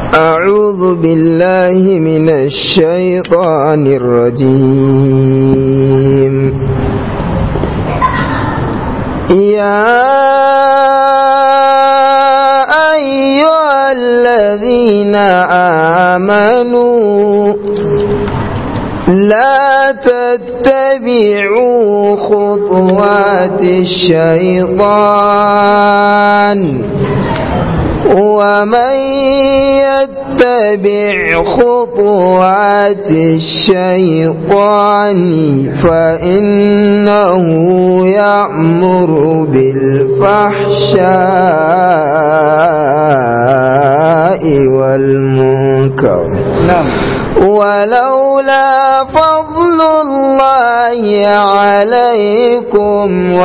أعوذ بالله من الشيطان الرجيم يا أيها الذين آمنوا لا تتبعوا خطوات الشيطان ومن يتبع خطوات الشيطان فإنه يأمر بالفحشاء والمنكر نعم ولولا فضل الله عليكم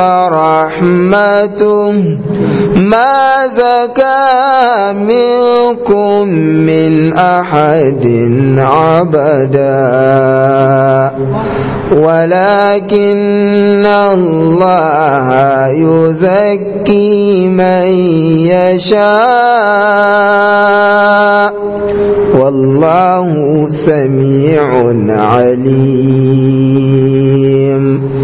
ورحمته ما زكى منكم من أحد عبدا ولكن الله يزكي من يشاء والله سميع عليم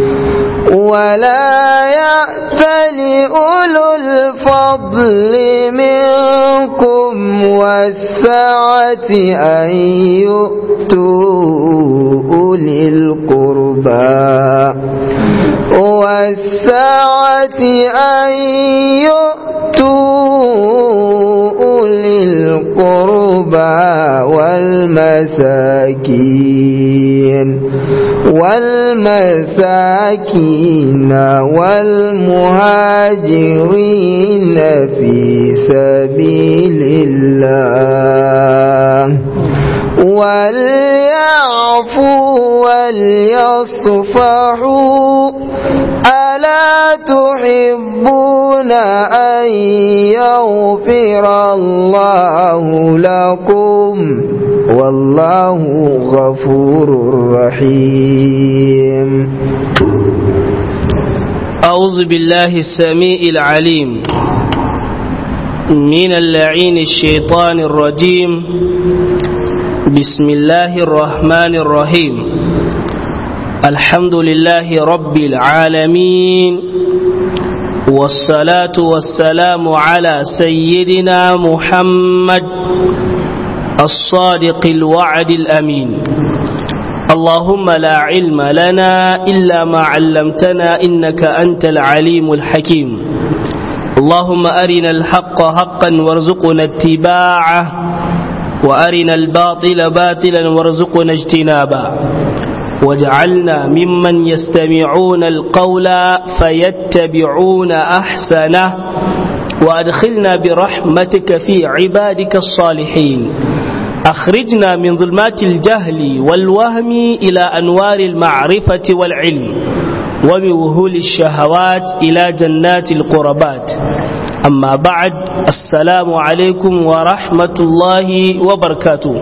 ولا يأتل أولو الفضل منكم والسعة أن يؤتوا أولي القربى والسعة أن يؤتوا أولي القربى والمساكين والمساكين والمهاجرين في سبيل الله وليعفوا وليصفحوا ألا تحبون أن يغفر الله لكم والله غفور رحيم أعوذ بالله السميع العليم من اللعين الشيطان الرجيم بسم الله الرحمن الرحيم الحمد لله رب العالمين والصلاة والسلام على سيدنا محمد الصادق الوعد الأمين اللهم لا علم لنا إلا ما علمتنا إنك أنت العليم الحكيم اللهم أرنا الحق حقا وارزقنا اتباعه وأرنا الباطل باطلا وارزقنا اجتنابه واجعلنا ممن يستمعون القول فيتبعون أحسنه وأدخلنا برحمتك في عبادك الصالحين أخرجنا من ظلمات الجهل والوهم إلى أنوار المعرفة والعلم ومن وهول الشهوات إلى جنات القربات أما بعد السلام عليكم ورحمة الله وبركاته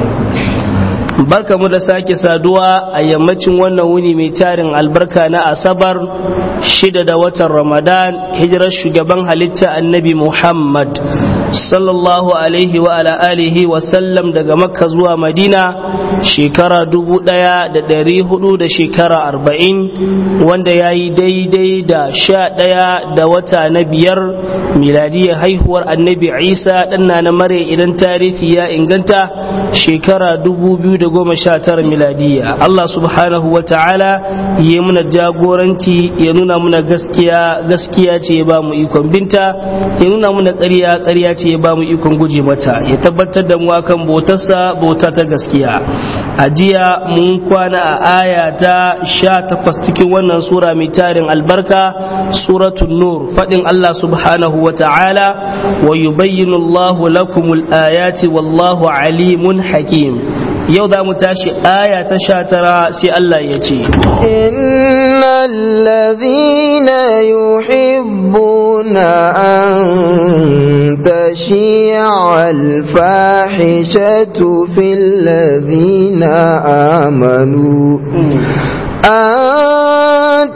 barka mu da sake saduwa a yammacin wannan wuni mai tarin albarka na asabar shida da watan ramadan hijirar shugaban halitta annabi muhammad sallallahu alaihi wa ala alihi wa sallam daga makka zuwa madina shekara dubu daya da dari hudu da shekara arba'in wanda ya yi daidai da sha daya da wata na biyar miladiyar haihuwar annabi isa ɗanna na mare idan tarihi ya inganta shekara dubu biyu da goma sha tara miladiya Allah subhanahu wa ta'ala ya muna jagoranci ya nuna muna gaskiya gaskiya ce ya ba mu ikon binta ya nuna muna ƙarya ƙarya ce ya ba mu ikon guje mata ya tabbatar da mu akan bautarsa bauta ta gaskiya a jiya mun kwana a aya ta sha takwas cikin wannan sura mai tarin albarka suratul nur faɗin Allah subhanahu wa ta'ala wa yubayyinu Allahu lakumul ayati wallahu alimun hakim yau za mu tashi aya ta sha tara sai Allah ya ce innal ladhina yuhibbuna an tashi'a al-fahishatu fil ladhina amanu أن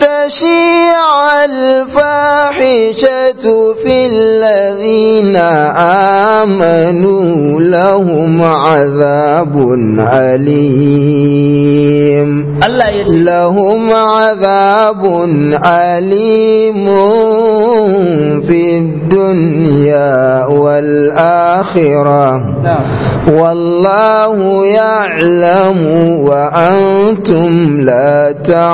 تشيع الفاحشة في الذين آمنوا لهم عذاب أليم Allah ya ce لهم عذاب أليم في الدنيا والآخرة والله يعلم وأنتم لا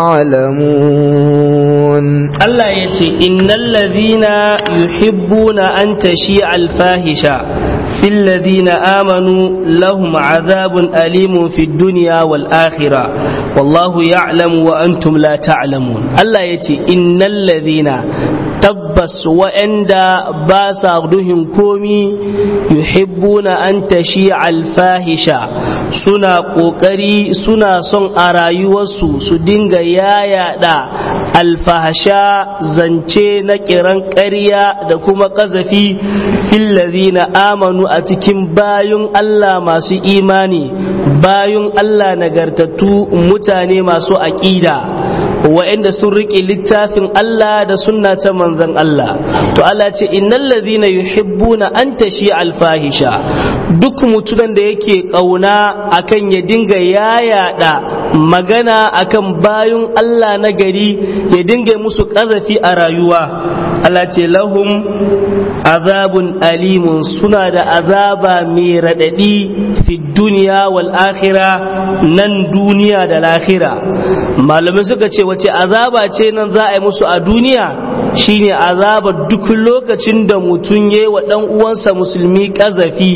تعلمون Allah ya ce innal ladhina yuhibbuna an tashi alfahisha fil ladhina amanu lahum azabun alimun fid dunya wal akhirah wallahu ya'lamu wa antum la ta'lamun Allah ya ce innal ladhina tabbas wa'anda ba sa duhin komi yuhibbuna an tashi alfahisha suna kokari suna son a rayuwarsu su dinga yayada alfahasha zance na kiran ƙarya da kuma ƙazafi fillazina amanu a cikin bayun Allah masu imani bayun Allah nagartattu mutane masu aƙida wa'anda sun riƙe littafin Allah da sunna ta manzon Allah to Allah ce innal ladhina yuhibbuna an tashi alfahisha duk mutumin da yake kauna akan ya dinga yayada magana akan bayun Allah na gari ya dinga musu ƙazafi a rayuwa Allah ce lahum azabun alimun suna da azaba mai raɗaɗi fi duniya wal akhira nan duniya da lahira malamai suka ce wace azaba ce nan za a yi musu a duniya shine azaba duk lokacin da mutum ya wa ɗan uwansa musulmi ƙazafi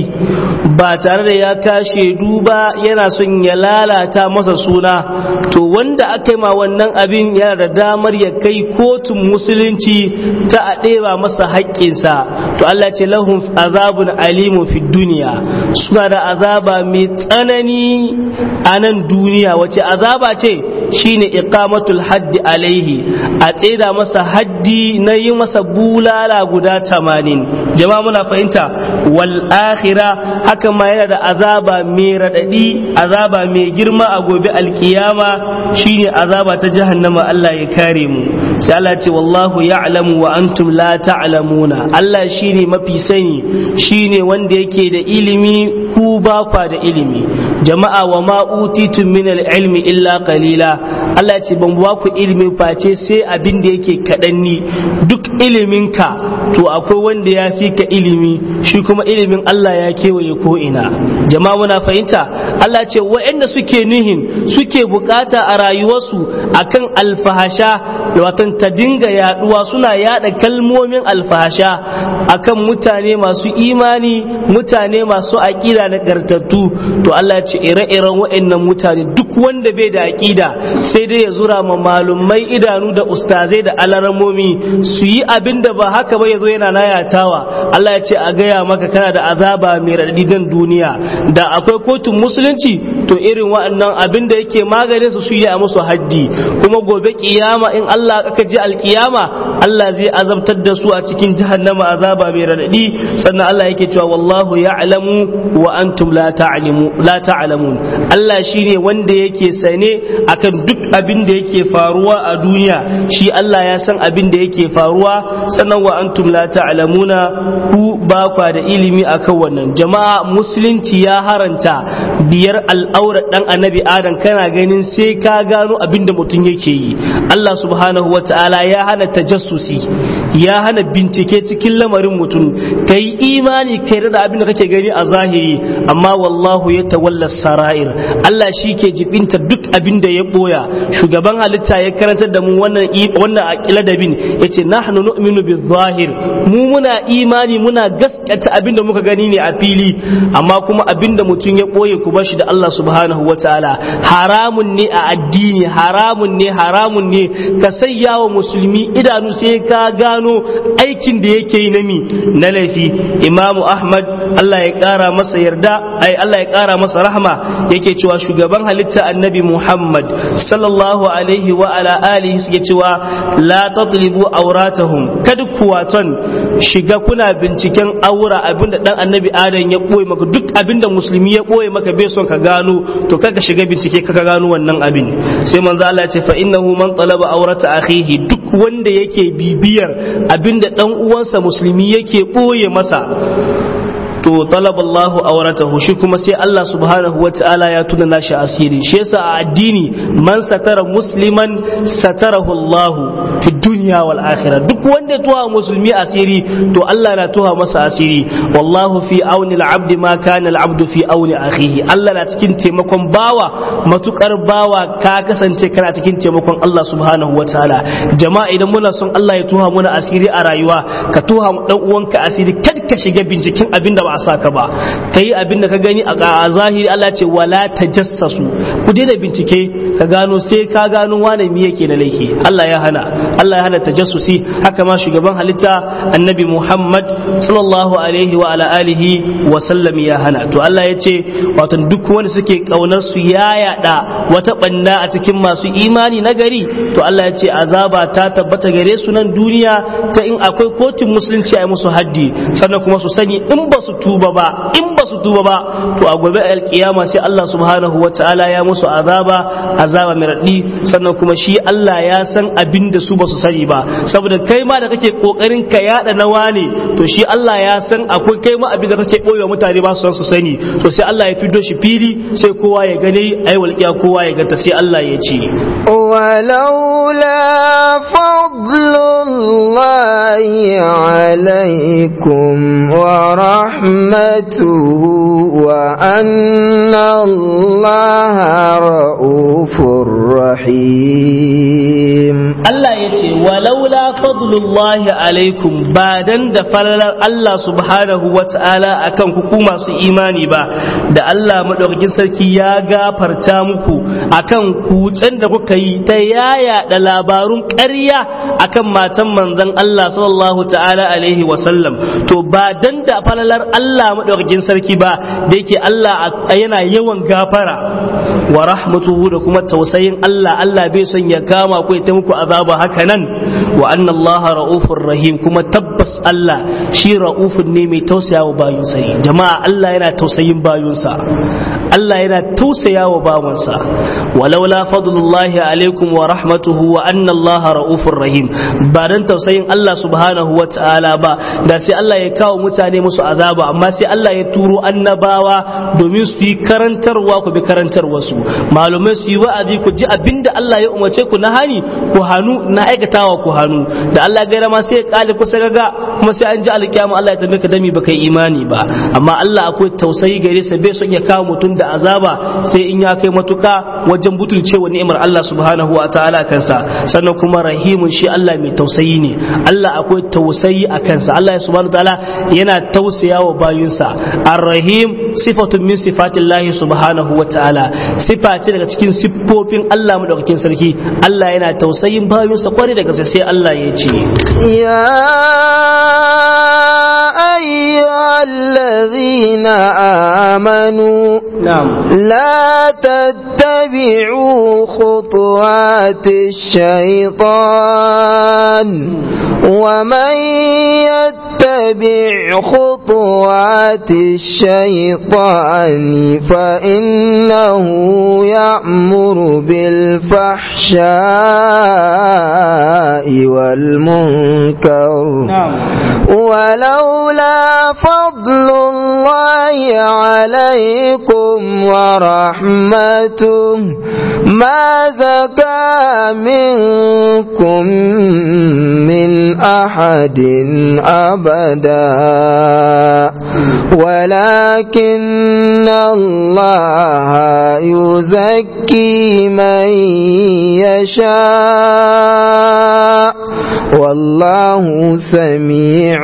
ba tare da ya kashe duba yana son ya lalata masa suna to wanda aka yi ma wannan abin yana da damar ya kai kotun musulunci ta a ɗeba masa haƙƙinsa to Allah ce lahum azabun alimu fi duniya suna da azaba mai tsanani a nan duniya wace azaba ce shine iqamatul haddi alaihi a tseda masa haddi na yi masa bulala guda tamanin jama'a muna fahimta wal akhira haka ma yana da azaba mai radadi azaba mai girma a gobe alkiyama shine azaba ta jahannama Allah ya kare mu sai Allah ce wallahu ya'lamu wa antum la ta'lamuna Allah shine mafi sani shine wanda yake da ilimi ku ba kwa da ilimi jama'a wa ma utitum min ilmi illa qalila Allah ce ban ba ku ilimi face sai abin da yake kaɗan ni duk iliminka to akwai wanda ya fi ka ilimi shi kuma ilimin Allah ya kewaye ko ina jama'a muna fahimta Allah ce waɗanda suke nuhin suke bukata a rayuwarsu akan alfahasha watan ta dinga yaduwa suna yada kalmomin alfahasha akan mutane masu imani mutane masu aƙida da gartattu to Allah ce ire-iren waɗannan mutane duk wanda bai da aƙida sai dai ya zura ma malumai idanu da ustazai da alaramomi su yi abin da ba haka ba ya zo yana nayatawa Allah ya ce a gaya maka kana da azaba mai raɗaɗi dan duniya da akwai kotun musulunci to irin waɗannan abin da yake maganin su shi a musu haddi kuma gobe kiyama in Allah aka je alkiyama Allah zai azabtar da su a cikin jahannama azaba mai raɗaɗi sannan Allah yake cewa wallahu ya'lamu wa antum la ta'lamu la ta'lamun Allah shine wanda yake sane akan duk abin da yake faruwa a duniya shi Allah ya san abin da yake faruwa sannan wa antum la ta'lamuna ku ba kwa da ilimi akan wannan jama'a musulunci ya haranta biyar al'aura dan annabi adam kana ganin sai ka gano abin da mutum yake yi Allah subhanahu wa ta'ala ya hana tajassusi ya hana bincike cikin lamarin mutum kai imani kai da abin da kake gani a zahiri amma wallahu ya tawalla sara'ir Allah shi ke jibinta duk abin da ya boya shugaban halitta ya karantar da mu wannan wannan ladabin yace nahnu nu'minu bil-zahir mu muna imani muna gaskata abin da muka gani ne a fili amma kuma abin da mutum ya boye ku bashi da Allah subhanahu wa ta'ala haramun ne a addini haramun ne haramun ne ka sayya wa musulmi idanu sai ka gano aikin da yake yi na mi na laifi imamu ahmad Allah ya kara masa yarda ai Allah ya kara masa rahma yake cewa shugaban halitta annabi muhammad sallallahu alaihi wa ala alihi suke cewa la tatlibu auratahum kada ku waton shiga kuna binciken aura abinda dan annabi adam ya boye maka duk abinda musulmi ya boye maka bai son ka gano to kaka shiga bincike kaka gano wannan abin sai manzo Allah ya ce fa innahu man talaba aurata akhihi duk wanda yake bibiyar abinda dan uwansa musulmi yake boye masa to talaba Allah auratahu shi kuma sai Allah subhanahu wataala ya tuna nashi asiri shi yasa a addini man satara musliman satarahu Allah fi dunya wal akhirah duk wanda ya tuha musulmi asiri to Allah na tuha masa asiri wallahu fi auni al-abd ma kana al-abd fi auni akhihi Allah na cikin taimakon bawa matukar bawa ka kasance kana cikin taimakon Allah subhanahu wataala jama'a idan muna son Allah ya tuha muna asiri a rayuwa ka tuha dan uwanka asiri kad ka shiga binciken abin da ba a saka ba kai abin da ka gani a zahiri Allah ce wala tajassasu ku daina bincike ka gano sai ka gano wane mi yake na laifi Allah ya hana Allah ya hana tajassusi haka ma shugaban halitta annabi Muhammad sallallahu alaihi wa ala alihi wa sallam ya hana to Allah ya ce wato duk wanda suke kaunar su ya yada wata banda a cikin masu imani na gari to Allah ya ce azaba ta tabbata gare su nan duniya ta in akwai kotun musulunci a yi musu haddi sannan kuma su sani in ba su tuba ba in ba su tuba ba to a gobe alkiyama sai Allah subhanahu wa ta'ala ya musu azaba azaba mai raɗi sannan kuma shi Allah ya san abin da su ba su sani ba saboda kai ma da kake kokarin ka yada nawa ne to shi Allah ya san akwai kai ma abin da kake boyewa mutane ba su san su sani to sai Allah ya fido shi fili sai kowa ya gane ai walƙiya kowa ya ganta sai Allah ya ce ولولا فضل الله عليكم ورحمته وأن الله رؤوف رحيم Allah ya ce walaula fadlullahi alaikum ba dan da falalar Allah subhanahu wa ta'ala akan ku ku masu imani ba da Allah madaukakin sarki ya gafarta muku akan kutsen da kuka yi ta yaya da labarun ƙarya akan matan manzon Allah sallallahu ta'ala alaihi wa sallam to ba dan da falalar Allah madaukakin sarki ba da yake Allah yana yawan gafara wa rahmatuhu da kuma tausayin Allah Allah bai son ya kama ku ya ta muku azaba haka nan wa anna Allah ra'ufur rahim kuma tabbas Allah shi ra'ufun ne mai tausaya wa bayunsa ne jama'a Allah yana tausayin bayunsa Allah yana tausaya wa bawansa walaula fadlullahi alaikum wa rahmatuhu wa anna Allah ra'ufur rahim ba dan tausayin Allah subhanahu wa ta'ala ba da sai Allah ya kawo mutane musu azaba amma sai Allah ya turo annabawa domin su yi karantarwa ku bi karantarwa su malumai su yi wa'azi ku ji abinda Allah ya umarce ku na hani ku hannu na aikatawa ku hannu da Allah ya gaira ma sai ya kale kusa gaga kuma sai an ji alkiyama Allah ya tambaye ka dami baka yi imani ba amma Allah akwai tausayi gare sa bai son ya kawo mutum da azaba sai in ya kai matuka wajen butulcewa ni'imar Allah subhanahu wa ta'ala kansa sannan kuma rahimun shi Allah mai tausayi ne Allah akwai tausayi a kansa Allah subhanahu wa ta'ala yana tausaya wa bayunsa ar-rahim sifatun min sifatillahi subhanahu wa ta'ala sifa ce daga cikin siffofin Allah madaukakin sarki Allah yana tausayin bayunsa kwarai da gaske sai Allah ya ce يا أيها الذين آمنوا na'am لا تتبعوا خطوات الشيطان ومن يتبع خطوات الشيطان فإنه يأمر بالفحشاء والمنكر na'am ولولا فضل الله عليكم ورحمته ما زكى منكم من أحد أبدا ولكن الله يزكي من يشاء والله سميع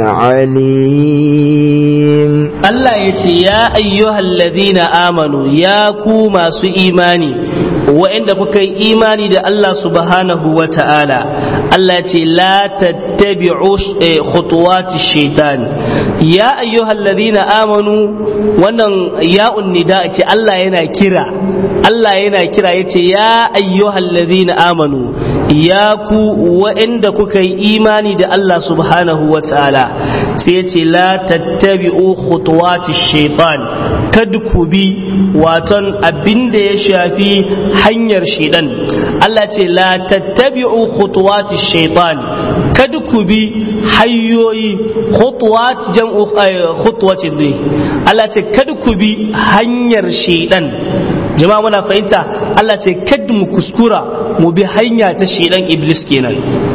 عليم Allah ya ce ya ayyuhal ladhina amanu ya ku masu imani wa'inda kuka yi imani da Allah subhanahu wa ta'ala Allah ya ce la tattabi'u eh, khutuwati shaitan ya ayyuhal ladhina amanu wannan ya'un nida ce Allah yana kira Allah yana kira yace ya ayyuhal ladhina amanu ya ku wa'inda kuka yi imani da Allah subhanahu wa ta'ala sai ya ce la tattabi'u khutuwati shaitan kada ku bi waton abin da ya shafi hanyar shaitan Allah ce la tattabi'u khutuwati shaitan kada ku bi hanyoyi khutwat jam'u khutwatin ne Allah ce kada ku bi hanyar shedan jama'a muna fahimta Allah ce kada mu kuskura mu bi hanya ta shedan iblis kenan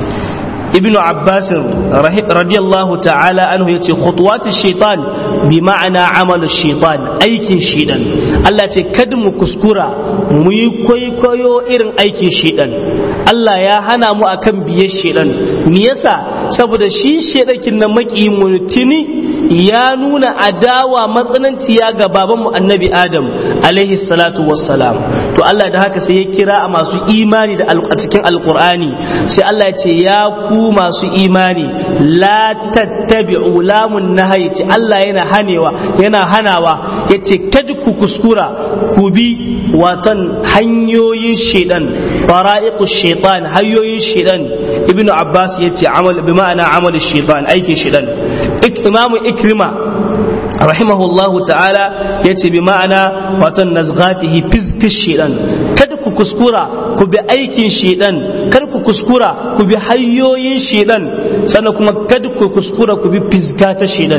ibnu abbas radiyallahu ta'ala anhu yace khutuwat shaitan bi ma'ana amalu shaitan aikin shedan Allah ce kada mu kuskura mu yi kwaikwayo irin aikin shedan Allah ya hana mu akan biye shedan me yasa saboda shi shedakin na maki mutuni ya nuna adawa matsananciya ga babanmu annabi adam alaihi salatu wassalam to Allah da haka sai ya kira a masu imani da a cikin alkur'ani sai Allah ya ce ya ku masu imani la tattabi'u lamun nahayi ce Allah yana hanewa yana hanawa yace kada ku kuskura ku bi watan hanyoyin shedan fara'iqu shaitan hanyoyin shedan ibnu abbas yace amal bi ma'ana amal shaitan aikin shedan imamu ikrima rahimahullahu ta'ala ya ce bi ma'ana watan nazgatihi fizkish shedan kada ku kuskura ku bi aikin shedan kada ku kuskura ku bi hanyoyin shedan sannan kuma kada ku kuskura ku bi fizka ta shedan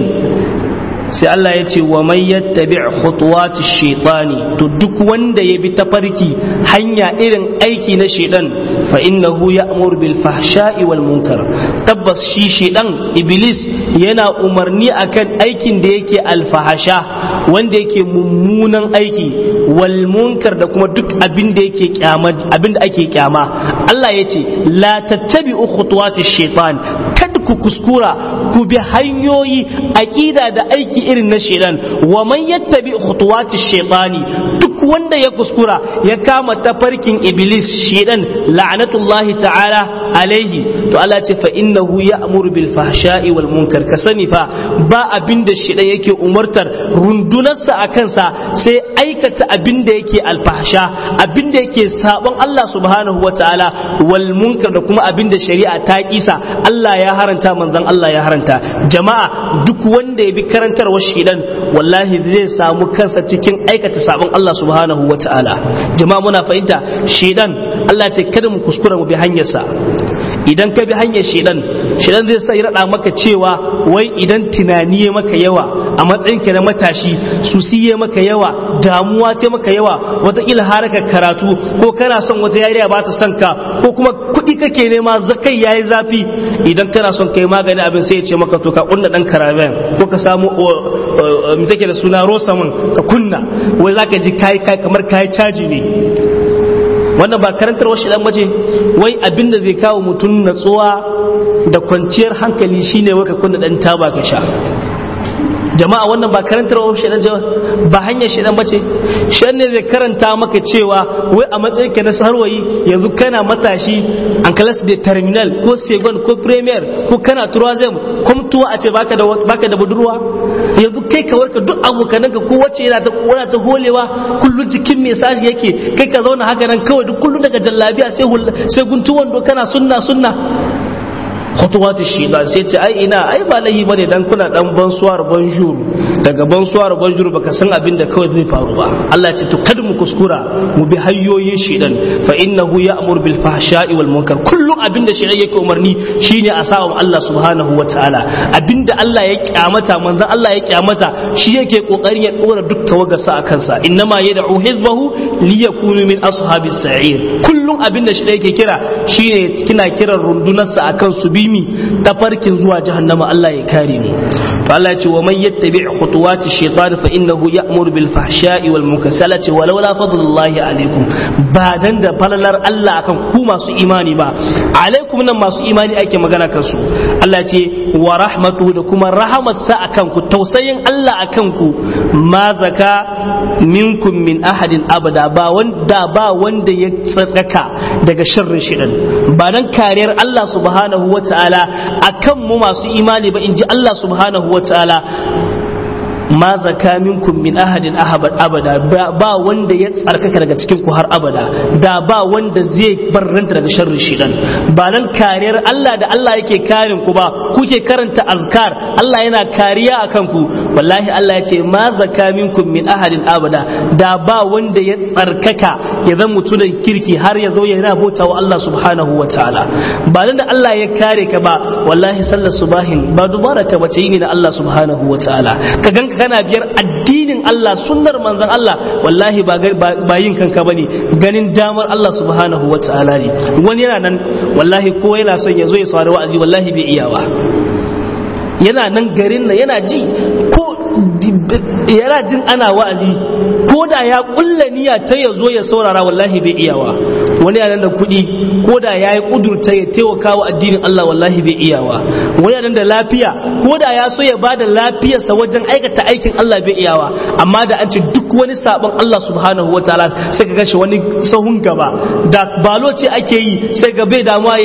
sai Allah ya ce wa man yattabi khutuwati shaytani to duk wanda ya bi tafarki hanya irin aiki na shedan fa innahu ya'mur bil fahsha'i wal munkar tabbas shi shedan iblis yana umarni akan aikin da yake alfahasha wanda yake mummunan aiki wal munkar da kuma duk abin da yake kyama abin da ake kyama Allah ya ce la tattabi'u khutuwati shaytan kada ku kuskura ku bi hanyoyi aqida da aiki irin na shedan wa man yattabi khutuwati shaytani duk wanda ya kuskura ya kama tafarkin iblis shedan la'natullahi ta'ala alaihi to Allah ce fa innahu ya'muru bil fahsha'i wal munkar ka sani fa ba abin da shedan yake umartar rundunarsa a kansa sai aikata abin da yake alfahsha abin da yake sabon Allah subhanahu wa ta'ala wal munkar da kuma abin da shari'a ta kisa Allah ya haranta manzon Allah ya haranta jama'a duk wanda ya bi karantarwa shedan wallahi zai samu kansa cikin aikata sabon Allah subhanahu wa ta'ala jama'a muna fahimta shedan Allah ce kada mu kuskura mu bi hanyarsa idan ka bi hanyar shedan shedan zai sai rada maka cewa wai idan tunani ya maka yawa a matsayinka na matashi su siye maka yawa damuwa ta maka yawa wataƙila haraka karatu ko kana son wata yariya ba ta son ka ko kuma kuɗi kake nema zakai yayi zafi idan kana son kai magani abin sai ya ce maka to ka kunna dan karaben ko ka samu me take da suna rosamin ka kunna wai zaka ji kai kai kamar kai caji ne wannan ba karantar wasu dan bace wai abin da zai kawo mutum natsuwa da kwanciyar hankali shine wai ka kunna dan taba ka sha jama'a wannan ba karantar wa shedan ba hanyar shedan bace shedan ne zai karanta maka cewa wai a matsayin ka na sarwayi yanzu kana matashi an kalas da terminal ko second ko premier ko kana turazem komtuwa a ce baka da baka da budurwa yanzu kai ka warka duk abokanan ka ko wacce yana ta kora ta holewa kullun jikin mesaji yake kai ka zauna haka nan kawai duk kullun daga jallabiya sai sai guntuwan do kana sunna sunna khutuwat shaitan sai ce ai ina ai ba lahi bane dan kuna dan bansuwar banjur daga bansuwar banjur baka san abin da kawai zai faru ba Allah ya ce to kada mu kuskura mu bi hanyoyin shaitan fa innahu ya'mur bil fahsha'i wal munkar kullum abin da shaitan yake umarni shine a sawa Allah subhanahu wataala abinda Allah ya kyamata manzon Allah ya kyamata shi yake kokarin ya dora duk tawagarsa a kansa innama yad'u hizbahu liyakunu min ashabis sa'ir kullum abin da shaitan yake kira shine kina kiran rundunarsa akan su bi mi tafarkin zuwa jahannama Allah ya kare mu to Allah ya ce wa man yattabi khutuwati shaytan fa innahu ya'muru bil fahsha'i wal munkar sai ce walau la fadlullahi alaikum ba dan da falalar Allah akan ku masu imani ba alaikum nan masu imani ake magana kansu Allah ya ce wa rahmatu da kuma rahamarsa akan ku tausayin Allah akan ku ma zaka minkum min ahadin abada ba wanda ba wanda ya tsaka daga sharrin shirin ba dan kariyar Allah subhanahu wa ta'ala a kan mu masu imani ba in ji Allah subhanahu wa ta'ala ma zaka minkum min ahadin abada ba wanda ya tsarkaka daga cikin ku har abada da ba wanda zai barranta daga sharrin shidan ba nan kariyar Allah da Allah yake karin ku ba kuke karanta azkar Allah yana kariya akan ku wallahi Allah ya ce ma zaka minkum min ahadin abada da ba wanda ya tsarkaka ya zan mutunan kirki har ya zo ya rabota wa Allah subhanahu wa ta'ala ba nan da Allah ya kare ka ba wallahi sallar subahin ba dubara ka bace yi ne na Allah subhanahu wa ta'ala ka ganka kana biyar addinin Allah sunnar manzon Allah wallahi ba ba yin kanka bane ganin damar Allah subhanahu wa ta'ala ne wani yana nan wallahi ko yana son ya zo ya saurari wa'azi wallahi bai iya ba yana nan garin nan yana ji ko yana jin ana wa'azi ko da ya kulla niyya ta ya zo ya saurara wallahi bai iyawa wani yana da kuɗi ko da ya yi kudurta ya taimaka wa addinin Allah wallahi bai iyawa wani yana da lafiya ko da ya so ya bada lafiyarsa wajen aikata aikin Allah bai iyawa amma da an ce duk wani sabon Allah subhanahu wa ta'ala sai ka gashi wani sahun gaba da balo ce ake yi sai ga bai damuwa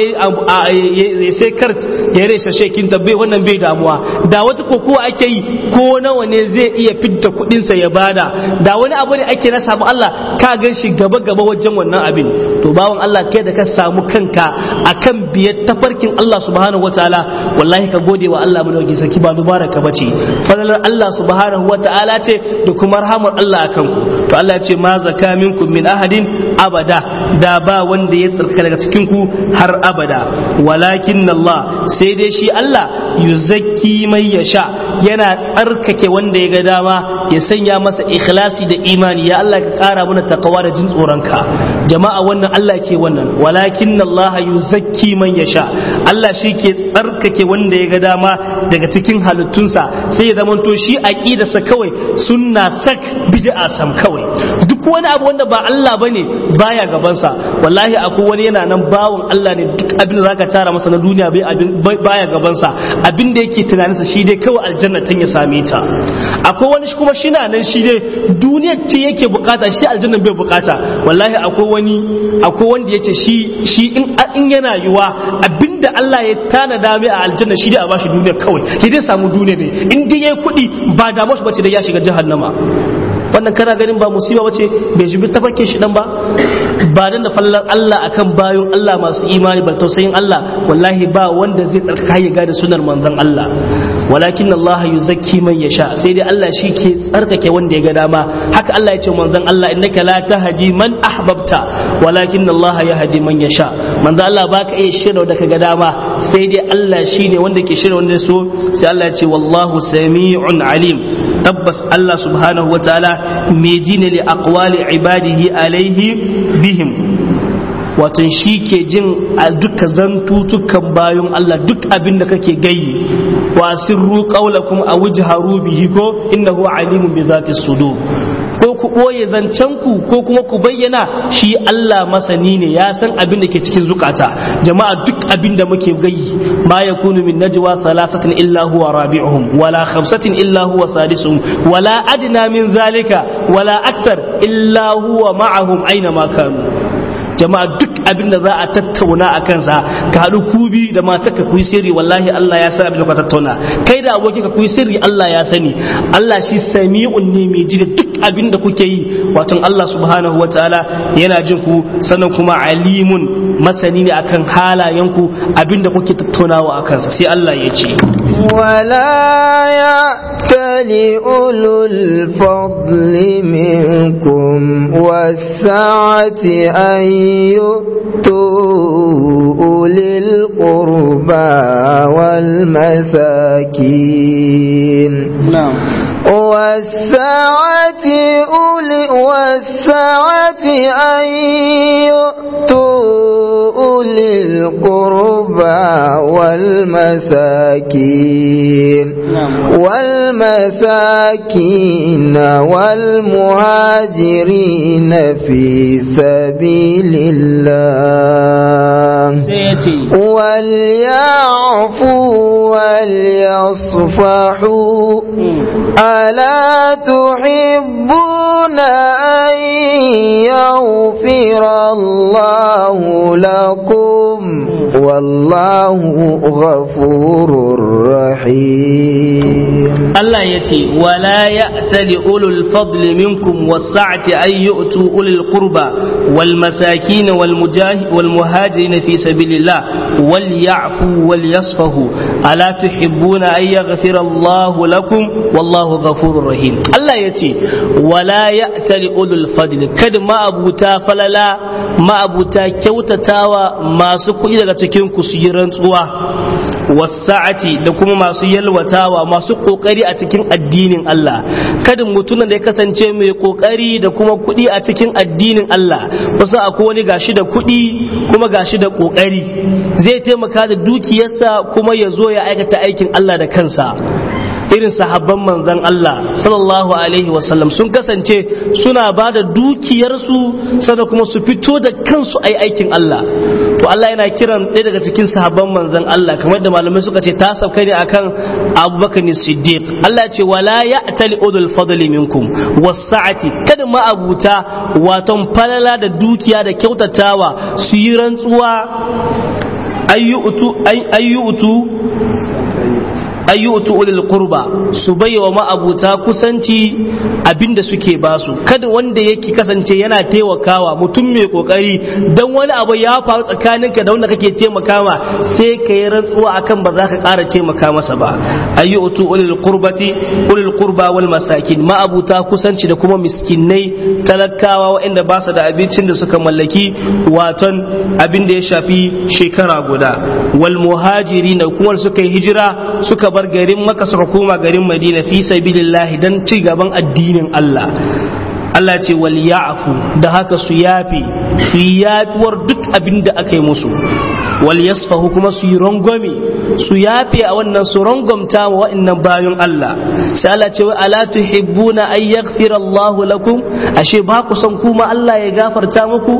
ya sai kart ya reshe shekin ta bai wannan bai damuwa da wata kokowa ake yi ko nawa ne zai iya fidda kudinsa ya bada da wani abu ne ake na samu Allah ka gan shi gaba gaba wajen wannan abin to bawan Allah kai da ka samu kanka akan biyar tafarkin Allah subhanahu wataala wallahi ka gode wa Allah mu dauki saki ba dubara ka bace falalar Allah subhanahu wataala ce da kuma rahamar Allah akan ku to Allah ya ce ma zaka minkum min ahadin abada da ba wanda ya tsarka daga cikin ku har abada walakin Allah sai dai shi Allah yuzakki mai yasha yana tsarkake wanda ya ga dama ya sanya masa ikhlasi da imani ya Allah ka kara mana takawa da jin tsoronka jama'a wannan Allah ke wannan walakin Allah yuzakki man yasha Allah shi ke tsarkake wanda ya ga dama daga cikin halittunsa sai ya zamanto shi aqidarsa kawai sunna sak bid'a sam kawai duk wani abu wanda ba Allah bane baya gabansa wallahi akwai wani yana nan bawon Allah ne duk abin da zaka tara masa na duniya bai abin baya gabansa abin da yake tunaninsa shi dai kawai aljanna tan ya same ta akwai wani kuma shi na nan shi dai duniyar ce yake bukata shi aljanna bai bukata wallahi akwai wani akwai wanda yace shi shi in in yana yiwa abinda Allah ya tanada mai a aljanna shi dai a bashi duniya kawai ya dai samu duniya ne in dai yayi kuɗi ba da mashi bace da ya shiga jahannama wannan kana ganin ba musiba bace bai shi tafarkin shi dan ba ba dan da fallar Allah akan bayon Allah masu imani ba tausayin Allah wallahi ba wanda zai tsarka ya gada sunar manzon Allah walakin Allah yuzakki man yasha sai dai Allah shi ke tsarkake wanda ya ga dama haka Allah ya ce manzon Allah innaka la tahdi man ahbabta walakin Allah yahdi man yasha manzon Allah baka iya shirya da ka ga dama sai dai Allah shine wanda ke shirya wanda so sai Allah ya ce wallahu sami'un alim tabbas Allah subhanahu wataala mai ji ne li aqwali ibadihi alaihi bihim wato shi ke jin a duka zantutukan bayan Allah duk abin da kake gayi wa sirru qawlakum aw jharu bihi ko innahu alimun bi zati sudur ko ku ɓoye zancenku ko kuma ku bayyana shi Allah masani ne ya san abin da ke cikin zukata jama'a duk abin da muke gayi ma yakunu min najwa thalathatin illa huwa rabi'uhum wala khamsatin illa huwa sadisuhum wala adna min zalika wala akthar illa huwa ma'ahum aina ma kanu jama'a duk abin da za a tattauna a kansa ka haɗu kubi da mata ka kuyi sirri wallahi Allah ya san abin da ka tattauna kai da aboki ka kuyi sirri Allah ya sani Allah shi sami'un ne mai ji da duk abin da kuke yi wato Allah subhanahu wa ta'ala yana jin ku sannan kuma alimun masani ne akan halayenku abin da kuke tattaunawa a kansa sai Allah ya ce ولا يأتل أولو الفضل منكم والسعة أن يؤتوا أولي القربى والمساكين na'am والسعة أولي والسعة أن يؤتوا أولي القربى والمساكين نعم. والمساكين والمهاجرين في سبيل الله sai ya ce وليعفوا وليصفحوا ألا تحبون أن يغفر الله لكم والله غفور رحيم Allah ya ce wala ya'tali ulul fadli minkum was-sa'ati ay yu'tu ulul qurba wal masakin wal mujahid wal muhajirin fi sabilillah wal ya'fu wal yasfahu ala tuhibbuna ay yaghfira Allah lakum wallahu ghafurur rahim Allah ya ce wala ya'tali ulul fadli kada ma abuta falala ma abuta kyautatawa masu kuɗi daga cikin ku su yi rantsuwa wasa'ati da kuma masu yalwatawa masu kokari a cikin addinin Allah kada mutumin da ya kasance mai kokari da kuma kuɗi a cikin addinin Allah wasu akwai wani gashi da kuɗi kuma gashi da kokari zai taimaka da dukiyarsa kuma ya zo ya aikata aikin Allah da kansa irin sahabban manzon Allah sallallahu alaihi wasallam sun kasance suna ba da dukiyarsu sannan kuma su fito da kansu ai aikin Allah to Allah yana kiran ɗaya daga cikin sahabban manzon Allah kamar da malamai suka ce ta sauka ne akan Abubakar Siddiq Allah ce wala ya'tali udul fadli minkum wasa'ati kada ma abuta waton falala da dukiya da kyautatawa su yi rantsuwa ayyutu ayyutu ayyutu ulil qurba su baiwa ma'abuta kusanci abinda suke basu kada wanda yake kasance yana taimakawa mutum mai kokari dan wani abu ya faru tsakaninka da wanda kake taimakawa sai ka yi rantsuwa akan ba za ka ƙara taimaka masa ba ayyutu ulil qurbati ulil qurba wal masakin ma'abuta kusanci da kuma miskinai talakawa waɗanda ba su da abincin da suka mallaki waton abin da ya shafi shekara guda wal muhajiri na kuma suka yi hijira suka bar garin maka suka koma garin madina fi sabilillahi dan ci gaban addinin Allah Allah ce wal ya'fu da haka su yafi su yi yafiwar duk abin da aka yi musu wal yasfahu kuma su yi rangwame su yafe a wannan su rangwamta wa wa'annan bayan Allah sai Allah ce wa ala tuhibbuna ay yaghfira Allah lakum ashe ba ku son kuma Allah ya gafarta muku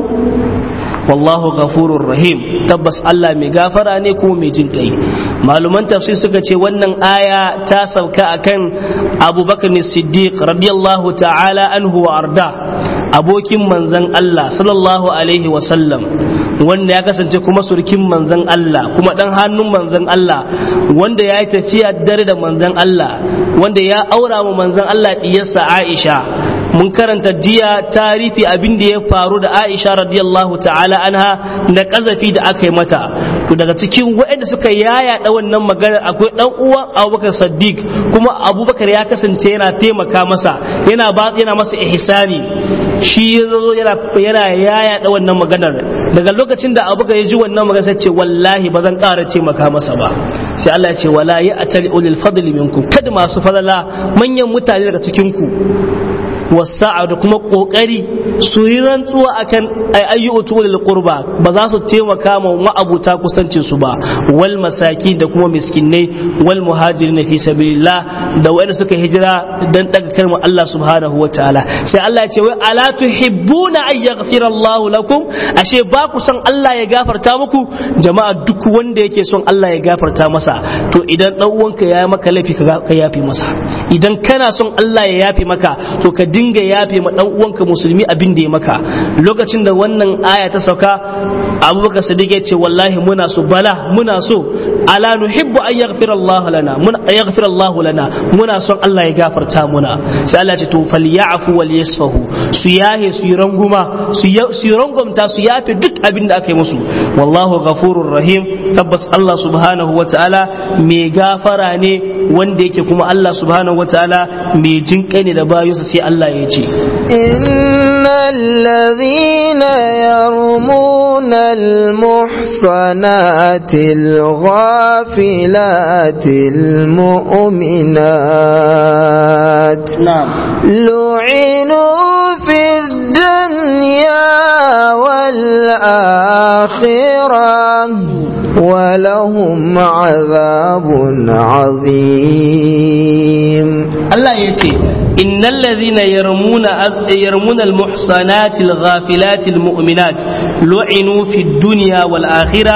wallahu ghafurur rahim tabbas Allah mai gafara ne kuma mai jin kai maluman tafsir suka ce wannan aya ta sauka akan Abu Bakar Siddiq radiyallahu ta'ala anhu wa arda abokin manzon Allah sallallahu alaihi wa sallam wanda ya kasance kuma surkin manzon Allah kuma dan hannun manzon Allah wanda ya yi tafiya dare da manzon Allah wanda ya aura wa manzon Allah diyarsa Aisha mun karanta jiya tarifi abin da ya faru da Aisha radiyallahu ta'ala anha na kazafi da aka yi mata to daga cikin waɗanda suka yaya da wannan magana akwai dan uwan Abubakar Saddiq kuma Abubakar ya kasance yana taimaka masa yana ba yana masa ihsani shi yazo yana yana yaya da wannan maganar daga lokacin da Abubakar ya ji wannan magana sai ce wallahi ba zan ƙara taimaka masa ba sai Allah ya ce wala ya atali ulil fadli minkum kada masu fadala manyan mutane daga cikin ku wasa'a da kuma kokari su yi rantsuwa akan ayyutu lil qurba ba za su taimaka ma ma'abuta kusancin su ba wal masaki da kuma miskinai wal muhajirin fi sabilillah da wanda suka hijira dan daga kalmar Allah subhanahu wa ta'ala sai Allah ya ce wai ala tuhibbuna ay yaghfira Allah lakum ashe ba ku son Allah ya gafarta muku jama'a duk wanda yake son Allah ya gafarta masa to idan dan uwanka ya maka laifi ka yafe masa idan kana son Allah ya yafe maka to ka dinga yafe ma dan uwanka musulmi abin da ya maka lokacin da wannan aya ta sauka abubakar sadiq ya ce wallahi muna so bala muna so ala nuhibbu an yaghfira Allah lana mun yaghfira Allah lana muna son Allah ya gafarta muna sai Allah ya ce to falyafu wal yasfahu su yahe su yi ranguma su yi rangumta su yafe duk abin da aka yi musu wallahu ghafurur rahim tabbas Allah subhanahu wa ta'ala mai gafara ne wanda yake kuma Allah subhanahu wa ta'ala mai jinkai ne da bayinsa sai Allah ya ce innal ladhina yarmuna al-muhsanati al-ghafilati al-mu'minat lu'inu fi dunya wal akhirah ولهم عذاب عظيم الله يتي إن الذين يرمون يرمون المحصنات الغافلات المؤمنات لعنوا في الدنيا والآخرة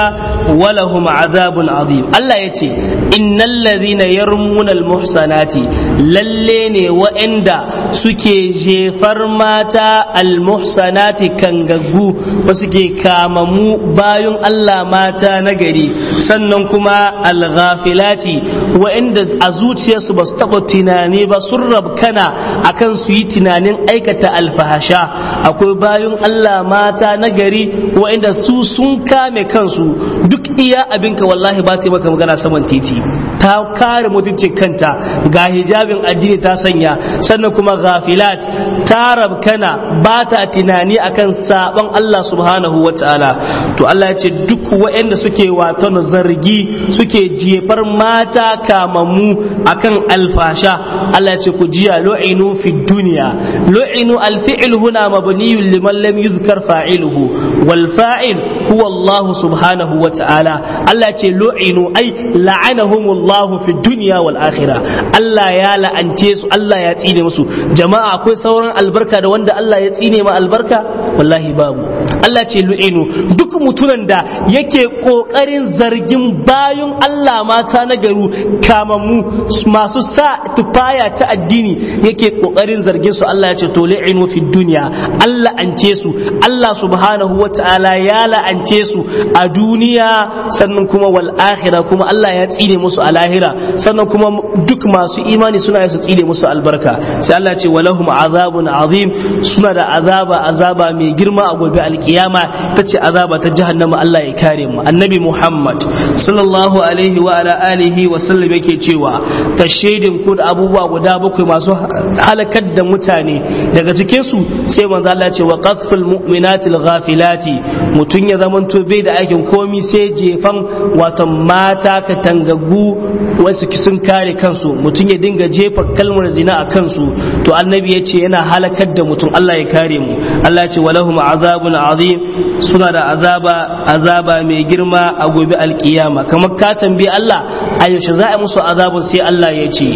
walahum azabun azim Allah ya ce innal ladhina yarmuna almuhsanati lalle ne wa'anda suke jefar mata almuhsanati kangaggu ba suke kamamu bayun Allah mata na gari sannan kuma alghafilati wa'anda a zuciyarsu ba su taɓa tunani ba sun rabkana akan su yi tunanin aikata alfahasha akwai bayun Allah mata na gari wa'anda su sun kame kansu duk iya abinka wallahi ba ta yi maka magana saman titi ta kare mutuncin kanta ga hijabin addini ta sanya sannan kuma ghafilat ta rabkana ba ta tunani akan sabon Allah subhanahu wa ta'ala to Allah ya ce duk waɗanda suke wato zargi suke jefar mata kamammu akan alfasha Allah ya ce ku jiya lu'inu fi dunya lu'inu alfi'l huna mabniyun liman lam yuzkar fa'iluhu wal fa'il huwa Allah subhanahu wa ta'ala Allah ce lu'inu ai la'anahumullahu fi dunya wal akhirah Allah ya la'ance su Allah ya tsine musu jama'a akwai sauran albarka da wanda Allah ya tsine ma albarka wallahi babu Allah ce lu'inu duk mutunan da yake kokarin zargin bayun Allah mata na garu kamammu masu sa tufaya ta addini yake kokarin zargin su Allah ya ce to lu'inu fi dunya Allah ance su Allah subhanahu wa ta'ala ya la'ance su a duniya sannan kuma wal akhirah kuma Allah ya tsine musu a lahira sannan kuma duk masu imani suna su tsine musu albarka sai Allah ce walahum azabun azim suna da azaba azaba mai girma a gobe alkiyama ta ce azaba ta jahannama Allah ya kare mu annabi Muhammad sallallahu alaihi wa ala alihi wa sallam yake cewa ta shaidin ku da abubuwa guda bakwai masu halakar da mutane daga cikin su sai manzo Allah ce wa qasful mu'minatil ghafilati mutun ya zamanto bai da aikin komi sai jefan wato mata ka tangaggu wasu sun kare kansu mutum ya dinga jefa kalmar zina a kansu to annabi ya ce yana halakar da mutum Allah ya kare mu Allah ya ce walahum azabun azim suna da azaba azaba mai girma a gobe alkiyama kamar ka tambayi Allah a yaushe za a musu azabun sai Allah ya ce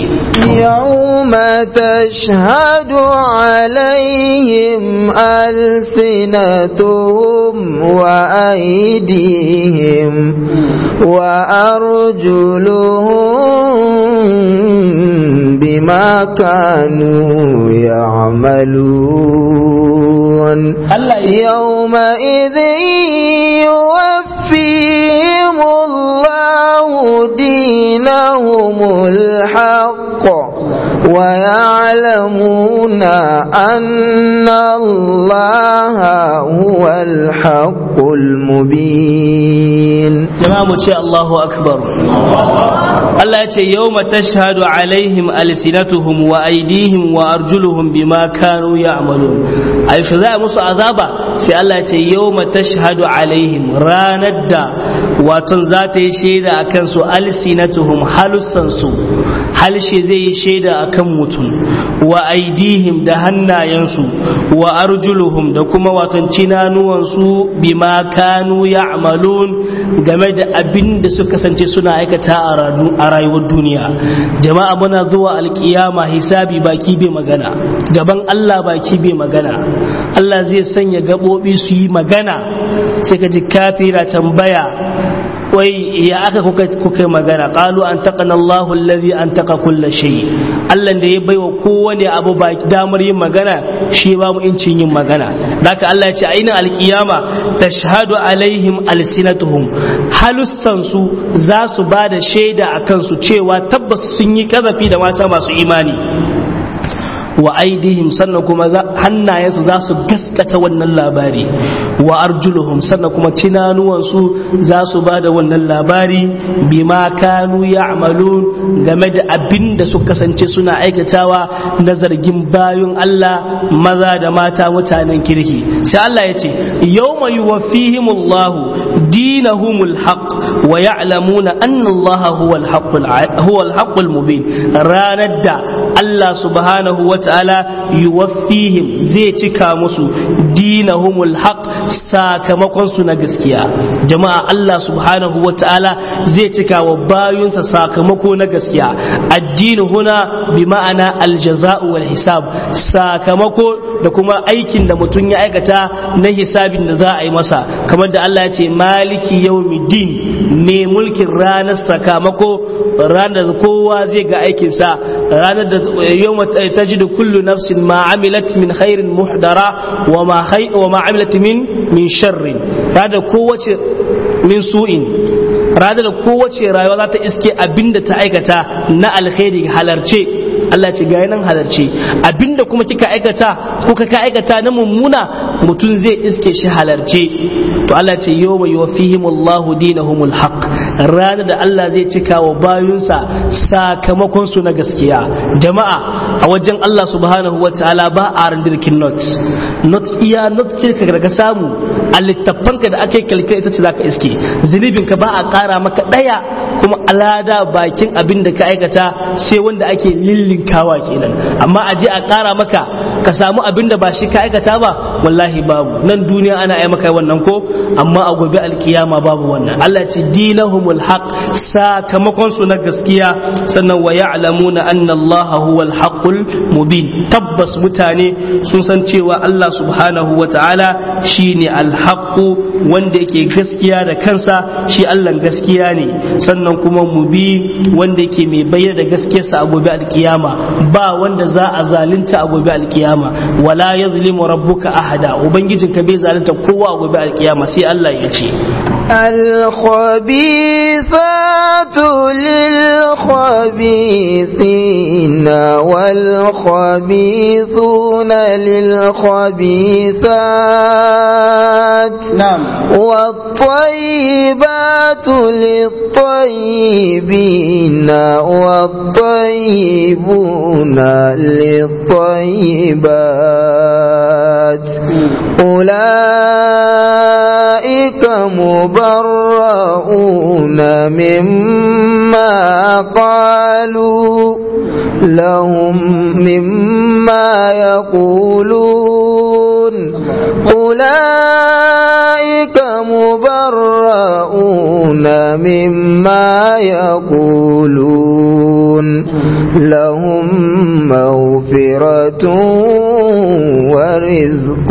يوم تشهد عليهم ألسنتهم وأيديهم وأرجلهم بما كانوا يعملون يومئذ يوفيهم الله دينهم الحق ويعلمون أن الله هو الحق المبين jama'a ce Allahu akbar Allah ya ce yawma tashhadu alaihim alsinatuhum wa aydihim wa arjuluhum bima kanu ya'malun ai shi za musu azaba sai Allah ya ce yawma tashhadu alaihim ranar da waton za ta yi shaida akan su alsinatuhum halussan su halshe zai yi shaida akan mutum wa aydihim da hannayensu wa arjuluhum da kuma waton cinanuwansu bima kanu ya'malun game da abin da suka kasance suna aikata a rayuwar duniya jama'a muna zuwa alkiyama hisabi baki bai magana gaban Allah baki bai magana Allah zai sanya gaɓoɓi su yi magana sai ka ji kafira tambaya wai ya aka kuka magana qalu an taqana Allahu allazi an taqa kulla shay Allah da ya baiwa kowane abu ba damar yin magana shi ba mu incin yin magana haka Allah ya ce ainin alkiyama tashhadu alaihim alsinatuhum halussan su za su ba da shaida a kansu cewa tabbas sun yi kazafi da mata masu imani wa aidihim sannan kuma hannayensu za su gaskata wannan labari wa arjuluhum sannan kuma tunanuwansu za su ba da wannan labari bima kanu ya'malun game da abin da su kasance suna aikatawa na zargin bayun Allah maza da mata mutanen kirki sai Allah ya ce yawma yuwaffihimullahu dinahumul haqq wa ya'lamuna anna Allah huwa al-haqqul mubin ranar da Allah subhanahu wa wata'ala yuwaffihim zai cika musu dinahumul haq sakamakon su na gaskiya jama'a Allah subhanahu wata'ala zai cika wa bayunsa sakamako na gaskiya addini huna bi ma'ana aljaza'u wal hisab sakamako da kuma aikin da mutum ya aikata na hisabin da za a yi masa kamar da Allah ya ce maliki yawmiddin ne mulkin ranar sakamako ranar da kowa zai ga aikinsa ranar da yawma tajidu kullu nafsin ma amilat min khairin muhdara wa ma wa ma amilat min min sharrin ranar kowace min su'in ranar da kowace rayuwa za ta iske abinda ta aikata na alkhairi halarce Allah ce gaya nan halarce abinda kuma kika aikata ko ka aikata na mummuna mutum zai iske shi halarce to Allah ce yau mai yuwafihim Allah dinahumul haq ranar da Allah zai cika wa bayunsa sakamakon su na gaskiya jama'a a wajen Allah subhanahu wa ta'ala ba a randirkin not not iya not ce ka daga samu a littafanka da aka yi kalkar ita ce zaka iske zunubinka ba a kara maka daya kuma alada bakin abin da ka aikata sai wanda ake lillinkawa kenan amma a je a kara maka ka samu abin da ba shi ka aikata ba wallahi babu nan duniya ana yi maka wannan ko amma a gobe alkiyama babu wannan Allah ce dinahumul haq sakamakon su na gaskiya sannan wa ya'lamuna anna Allah huwal haqqul mubin tabbas mutane sun san cewa Allah subhanahu wa ta'ala shine alhaqqu wanda yake gaskiya da kansa shi Allah gaskiya ne sannan kuma mubi wanda yake mai bayyana da gaskiyarsa a gobe alkiyama ba wanda za a zalunta a gobe alkiyama wala yazlimu rabbuka ahada ubangijinka bai zalunta kowa a gobe alkiyama sai Allah ya ce الخبيثات للخبيثين والخبيثون للخبيثات نعم والطيبات للطيبين والطيبون للطيبات أولئك مبرؤون مما قالوا لهم مما يقولون أولئك مبرؤون مما يقولون لهم مغفرة ورزق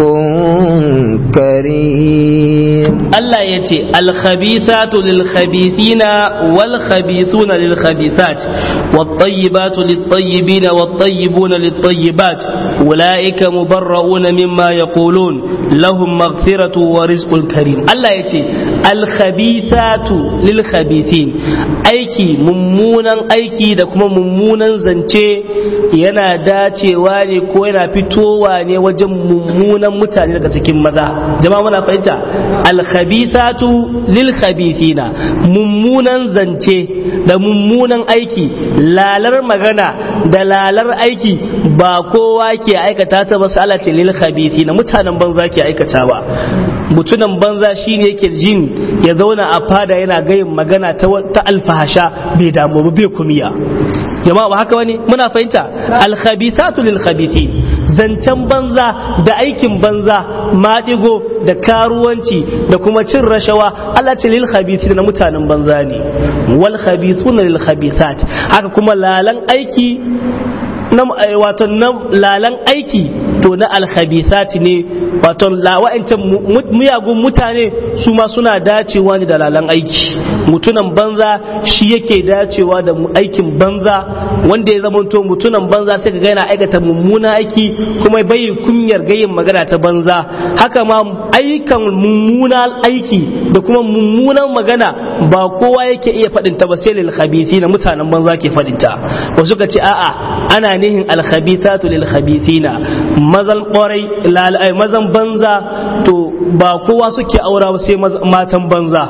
كريم Allah ya ce alkhabithatu lilkhabithina walkhabithuna lilkhabithat wattayyibatu littayyibina wattayyibuna littayyibat ulaika mubarrauna mimma yaqulun lahum maghfiratu wa rizqun karim Allah ya ce alkhabithatu lilkhabithin aiki mummunan aiki da kuma mummunan zance yana dacewa ne ko yana fitowa ne wajen mummunan mutane daga cikin maza jama'a muna fahimta alkhabithatu lil khabithina mummunan zance da mummunan aiki lalar magana da lalar aiki ba kowa ke aikata ta ba sala ce lil khabithina mutanen banza ke aikata ba mutunan banza shine yake jin ya zauna a fada yana gayin magana ta, ta alfahasha bai damu ba bai kumiya jama'a ba haka wani muna fahimta alkhabithatu lil khabithin zancen banza da aikin banza maɗigo da karuwanci da kuma cin rashawa Allah ce lil khabithin na mutanen banza ne wal khabithuna lil khabithat haka kuma lalan aiki na wato na lalan aiki to na alkhabithati ne wato wa'ancan miyagun mutane su ma suna dacewa ne da lalan aiki mutunan banza shi yake dacewa da aikin banza wanda ya zama to mutunan banza sai ka ga yana aikata mummuna aiki kuma bai kunyar gayin magana ta banza haka ma aikan mummuna aiki da kuma mummunan magana ba kowa yake iya faɗin ta ba sai lil khabithi na mutanen banza ke faɗin ta wasu ka ce a'a ana nihin al khabithatu lil khabithina mazan ƙwarai mazan banza to ba kowa suke aura ba sai matan banza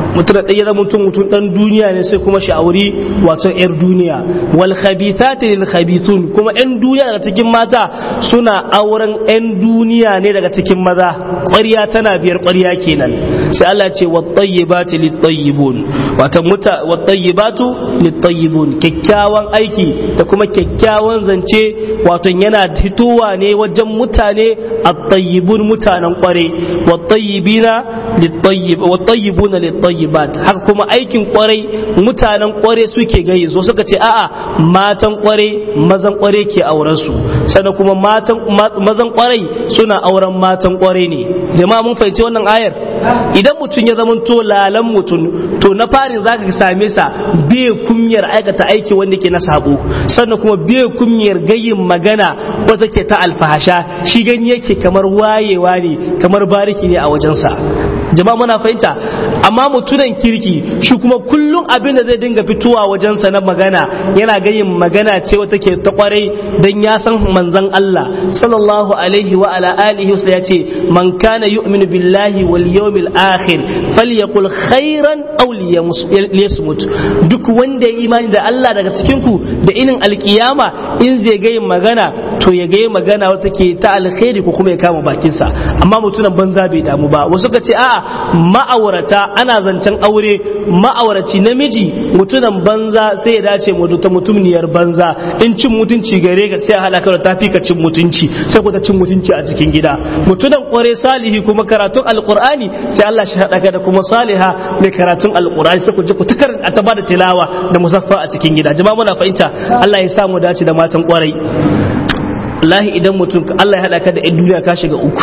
mutum da ɗaya zama mutum mutum ɗan duniya ne sai kuma shi auri wato yar duniya wal khabithati lil khabithun kuma yan duniya daga cikin mata suna auren yan duniya ne daga cikin maza ƙwarya tana biyar ƙwarya kenan sai Allah ce wat tayyibati lit tayyibun wato muta wat tayyibatu lit tayyibun kyakkyawan aiki da kuma kyakkyawan zance wato yana fitowa ne wajen mutane at-tayyibun mutanen kware wat-tayyibina lit-tayyib wat-tayyibuna lit-tayyibat haka kuma aikin kwarai mutanen kware suke gayi so suka ce a'a matan kware mazan kware ke auren su sannan kuma matan mazan kwarai suna auren matan kware ne jama'a mun fahimci wannan ayar idan mutum ya zama to lalan mutum to na farin zaka same sa bai kunyar aikata aiki wanda ke na sabo sannan kuma bai kunyar gayin magana wata ke ta alfahasha shi gani yake kamar wayewa ne kamar bariki ne a wajensa jama'a muna fahimta amma mutunan kirki shi kuma kullum abin da zai dinga fitowa wajensa na magana yana gayin magana ce wata ke ta kwarai dan ya san manzon Allah sallallahu alaihi wa ala alihi wasallam ya ce man kana yu'minu billahi wal yawmil akhir falyaqul khairan aw liyasmut duk wanda ya imani da Allah daga cikin ku da inin alkiyama in zai gayin magana to ya gayi magana wata ke ta alkhairi ko kuma ya kama bakinsa amma mutunan banza bai damu ba wasu ka ce a'a ma'aurata ana zancen aure ma'auraci namiji mutunan banza sai ya dace mu ta mutumniyar banza in cin mutunci gare ka sai a hada ka da tafi ka cin mutunci sai ku ta cin mutunci a cikin gida mutunan kware salihi kuma karatun alqur'ani sai Allah shi hada ka da kuma saliha mai karatun alqur'ani sai ku ji ku ta karanta ta bada tilawa da musaffa a cikin gida jama'a muna fahimta Allah ya sa mu dace da matan kwarai wallahi idan mutum Allah ya hada ka da 'yan duniya ka shiga uku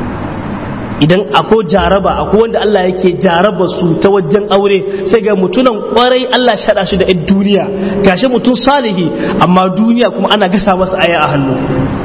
idan ako jaraba ako wanda Allah yake jaraba su ta wajen aure sai ga mutunan kwarai Allah shi hada shi da 'yan duniya gashi mutum salihi amma duniya kuma ana gasa masa aya a hannu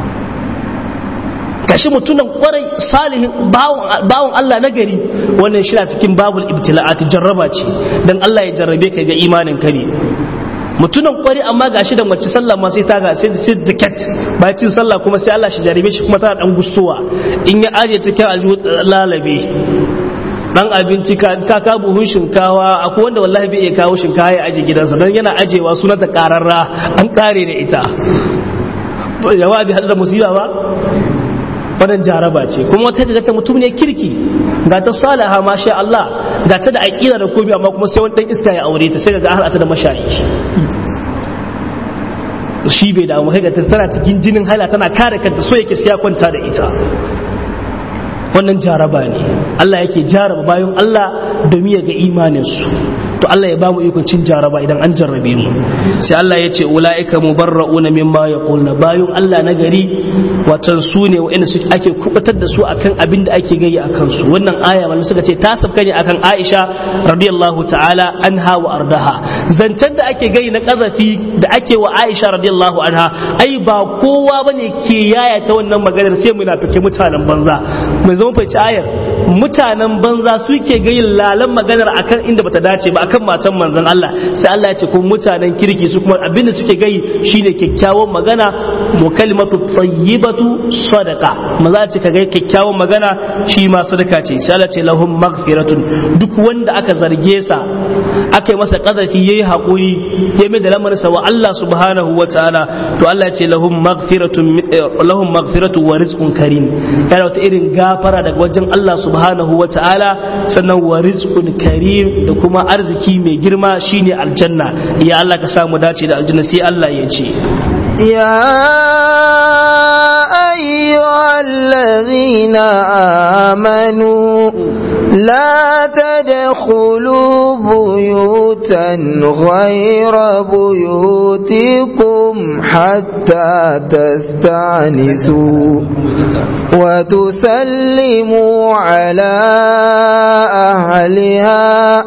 gashi mutunan kwarai salihin bawon Allah na gari wannan shi cikin babul ibtila'at jarraba ce dan Allah ya jarrabe ka ga imanin ka ne mutunan kwari amma gashi da mace sallah ma sai ta ga sai sai diket bayan cin sallah kuma sai Allah shi jarabe shi kuma tana dan gustowa in ya aje ta kyan aljihu lalabe dan abinci ka ka ka buhun shinkawa akwai wanda wallahi bai iya kawo shinkawa ya aje gidansa dan yana ajewa sunanta kararra an kare da ita yawa bi hadda musiba ba wannan jaraba ce kuma wata da ta mutum ne kirki ga ta salaha masha Allah ga ta da aqida da komai amma kuma sai wani dan iska ya aure ta sai ga har ta da mashayi shi bai damu kai ga ta tana cikin jinin hala tana kare kanta so yake siya kwanta da ita wannan jaraba ne Allah yake jaraba bayan Allah domin ya ga imanin su to Allah ya bamu ikon cin jaraba idan an jarrabe mu sai Allah ya ce ulaika mubarrauna mimma yaqulna bayan Allah na gari watan su ne wa'anda su ake kubatar da su akan abin da ake gayi akan su wannan aya mallan suka ce ta sabka ne akan Aisha radiyallahu ta'ala anha wa ardaha zantar da ake gayi na kazafi da ake wa Aisha radiyallahu anha ai ba kowa bane ke yaya ta wannan maganar sai munafike mutanen banza mai zama fahimci ayar mutanen banza suke gayin lalan maganar akan inda bata dace ba akan matan manzon Allah sai Allah ya ce ko mutanen kirki su kuma abinda suke gayi shine kyakkyawan magana mu kalimatu tayyibatu sadaqa maza ce ka ga kyakkyawan magana shi ma sadaka ce sai Allah ce lahum maghfiratun duk wanda aka zarge sa aka yi masa kazafi yayi hakuri ya mai da lamarinsa wa Allah subhanahu wa ta'ala to Allah ya ce lahum maghfiratun lahum maghfiratu wa rizqun karim yana wata irin gafara daga wajen Allah subhanahu wa ta'ala sannan wa rizqun karim da kuma arziki mai girma shine aljanna ya Allah ka samu dace da aljanna sai Allah ya ce يا أيها الذين آمنوا لا تدخلوا بيوتا غير بيوتكم حتى تستعنسوا وتسلموا على أهلها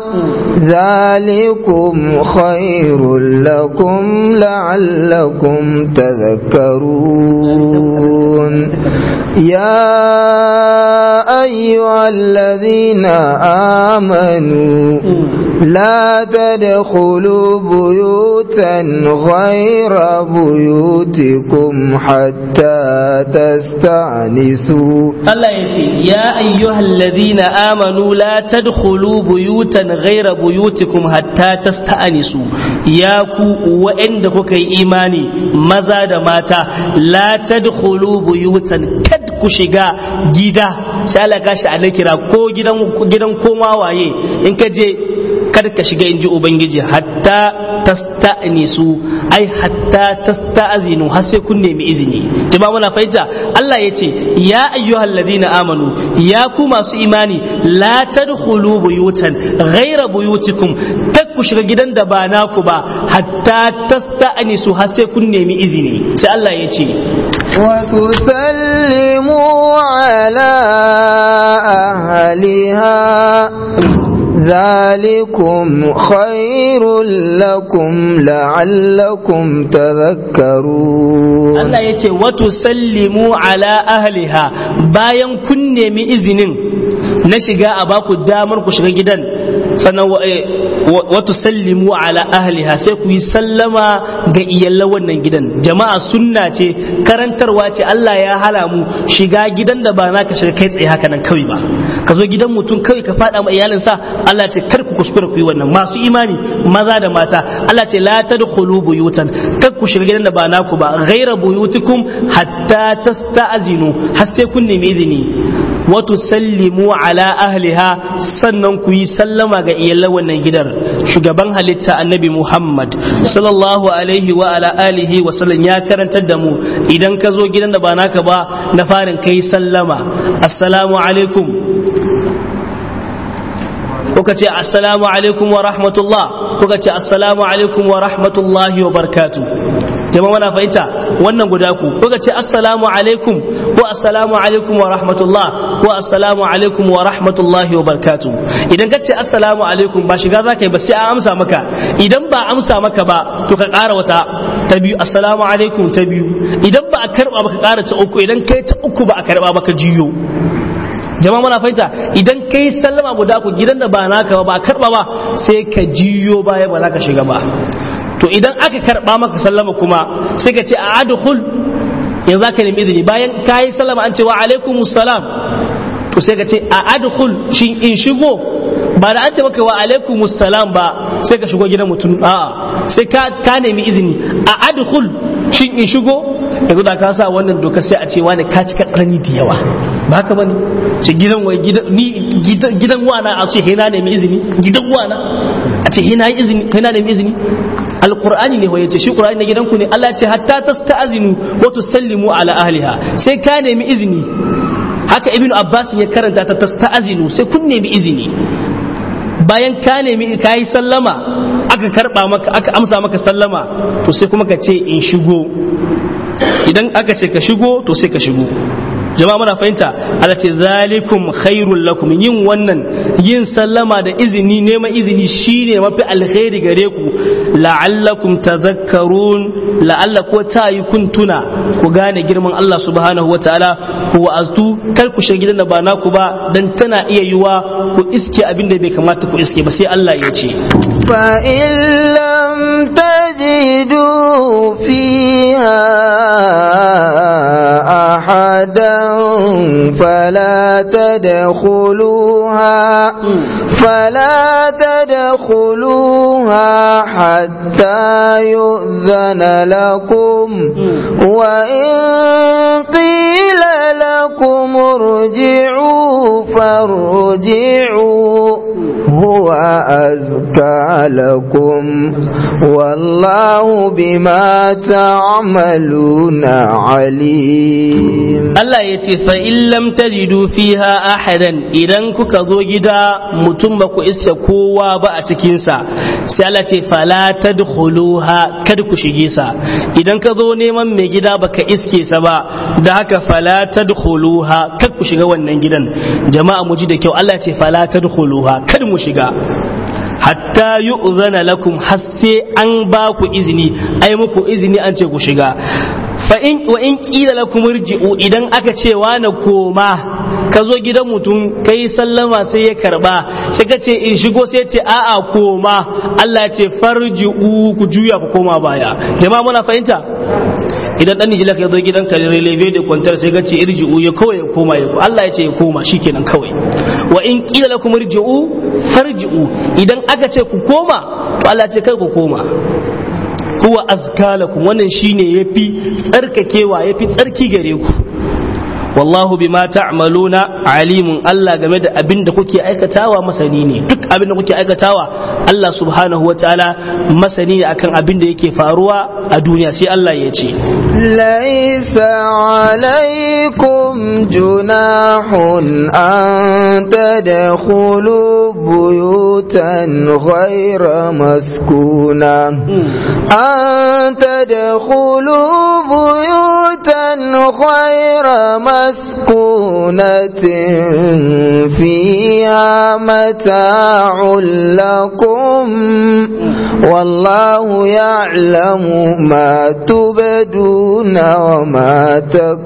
ذلكم خير لكم لعلكم تذكرون يا أيها الذين آمنوا لا تدخلوا بيوتا غير بيوتكم حتى تستأنسوا Allah ya ce, Ya ayyuhal ladhina amanu la tadkhulu buyutan ghaira buyutikum hatta tasta'nisu ya ku wa'anda kuka yi imani maza da mata la tadkhulu buyutan kad ku shiga gida sai Allah ka shi a kira ko gidan gidan koma waye in ka je kar ka shiga inji ubangiji hatta tasta'nisu ai hatta tasta'zinu har sai kun nemi izini jama'a muna fahimta Allah ya ce ya ayyuhal ladina amanu ya ku masu imani la tadkhulu buyutan ghaira buyutikum tak ku shiga gidan da ba naku ba hatta tasta'nisu har sai kun nemi izini sai Allah ya ce وتسلموا على أهلها ذلكم خير لكم لعلكم تذكرون Allah ya ce wato sallimu ala ahliha bayan kun nemi izinin na shiga a baku damar ku shiga gidan sannan wato sallimu ala ahliha sai ku yi sallama ga iyalan wannan gidan jama'a sunna ce karantarwa ce Allah ya hala mu shiga gidan da ba na ka shiga kai tsaye haka nan kawai ba ka zo gidan mutum kawai ka faɗa ma iyalinsa Allah ce kar ku kuskura ku yi wannan masu imani maza da mata Allah ce la tadkhulu buyutan kar ku shiga gidan da ba naku ba ghaira buyutikum hatta tasta'zinu har sai kun nemi izini wa tusallimu ala ahliha sannan ku yi sallama ga iyalan wannan gidan shugaban halitta annabi Muhammad sallallahu alaihi wa ala alihi wa sallam ya karantar da mu idan ka zo gidan da ba naka ba na farin kai sallama assalamu alaikum kuka ce assalamu alaikum wa rahmatullah kuka ce assalamu alaikum wa rahmatullahi wa barkatu jama'a wana fahimta wannan guda ku kuka ce assalamu alaikum ko assalamu alaikum wa rahmatullah ko assalamu alaikum wa rahmatullahi wa barkatu idan ka ce assalamu alaikum ba shiga za ka yi ba sai an amsa maka idan ba amsa maka ba to ka ƙara wata ta biyu assalamu alaikum ta biyu idan ba a karba ba ka ƙara ta uku idan kai ta uku ba a karba ba ka jiyo jama'a muna fahimta idan kai sallama guda ku gidan da ba naka ba ba karba ba sai ka jiyo baya ba za ka shiga ba to idan aka karba maka sallama kuma sai ka ce a adkhul yanzu za ka nemi izini bayan ka yi sallama an ce wa alaikumus salam to sai ka ce a adkhul shin in shigo ba da an ce maka wa alaikumus salam ba sai ka shigo gidan mutum a'a sai ka ka nemi izini a adkhul shin in shigo yanzu da ka sa wannan doka sai a ce wani ka cika tsanani da yawa ba haka bane ce gidan wai gidan ni gidan wana a ce hina nemi izini gidan wana a ce hina yi izini hina nemi izini alqur'ani ne waye ce shi qur'ani na gidanku ne Allah ya ce hatta tasta'zinu wa tusallimu ala ahliha sai ka nemi izini haka ibnu abbas ya karanta ta tasta'zinu sai kun nemi izini bayan ka nemi ka yi sallama aka karba maka aka amsa maka sallama to sai kuma ka ce in shigo idan aka ce ka shigo to sai ka shigo jama'a muna fahimta Allah ce zalikum khairul lakum yin wannan yin sallama da izini neman izini shine mafi alkhairi gare ku la'allakum tadhakkarun la'alla ko ta yi kun tuna ku gane girman Allah subhanahu wataala ku wa'aztu kar ku shiga gidan da ba naku ba dan tana iya yiwa ku iske abin da bai kamata ku iske ba sai Allah ya ce fa in lam tajidu fiha ahadan fala tadkhuluha فلا تدخلوها حتى يؤذن لكم وإن قيل لكم ارجعوا فارجعوا هو أزكى لكم والله بما تعملون عليم Allah ya ce fa in lam tajidu fiha ahadan idan kuka zo gida mutum ba ku iske kowa ba a cikinsa sai Allah ce fala tadkhuluha kada ku shige sa idan ka zo neman mai gida baka iske sa ba da haka fala tadkhuluha kada ku shiga wannan gidan jama'a mu ji da kyau Allah ce fala tadkhuluha kada mu shiga hatta yu'zana lakum har sai an ba ku izini ai muku izini an ce ku shiga fa in wa in qila lakum irji'u idan aka ce wa na koma ka zo gidan mutum kai sallama sai ya karba sai ka ce in shigo sai ce a'a koma Allah ya ce farji'u ku juya ku koma baya jama'a muna fahimta idan dan nijila ya zo gidan ka releve da kwantar sai ka ce irji'u ya kawai ya koma ya Allah ya ce ya koma shikenan kawai wa in qila lakum irji'u farji'u idan aka ce ku koma to Allah ya ce kai ku koma huwa azka lakum wannan shine yafi tsarkakewa yafi tsarki gare ku wallahu bima ta'maluna alimun Allah game da abin da kuke aikatawa masani ne duk abin da kuke aikatawa Allah subhanahu wataala masani ne akan abin da yake faruwa a duniya sai Allah ya ce laisa alaikum junahun an tadkhulu buyutan ghayra maskuna an tadkhulu buyutan ghayra مسكونة فيها متاع لكم والله يعلم ما تبدون وما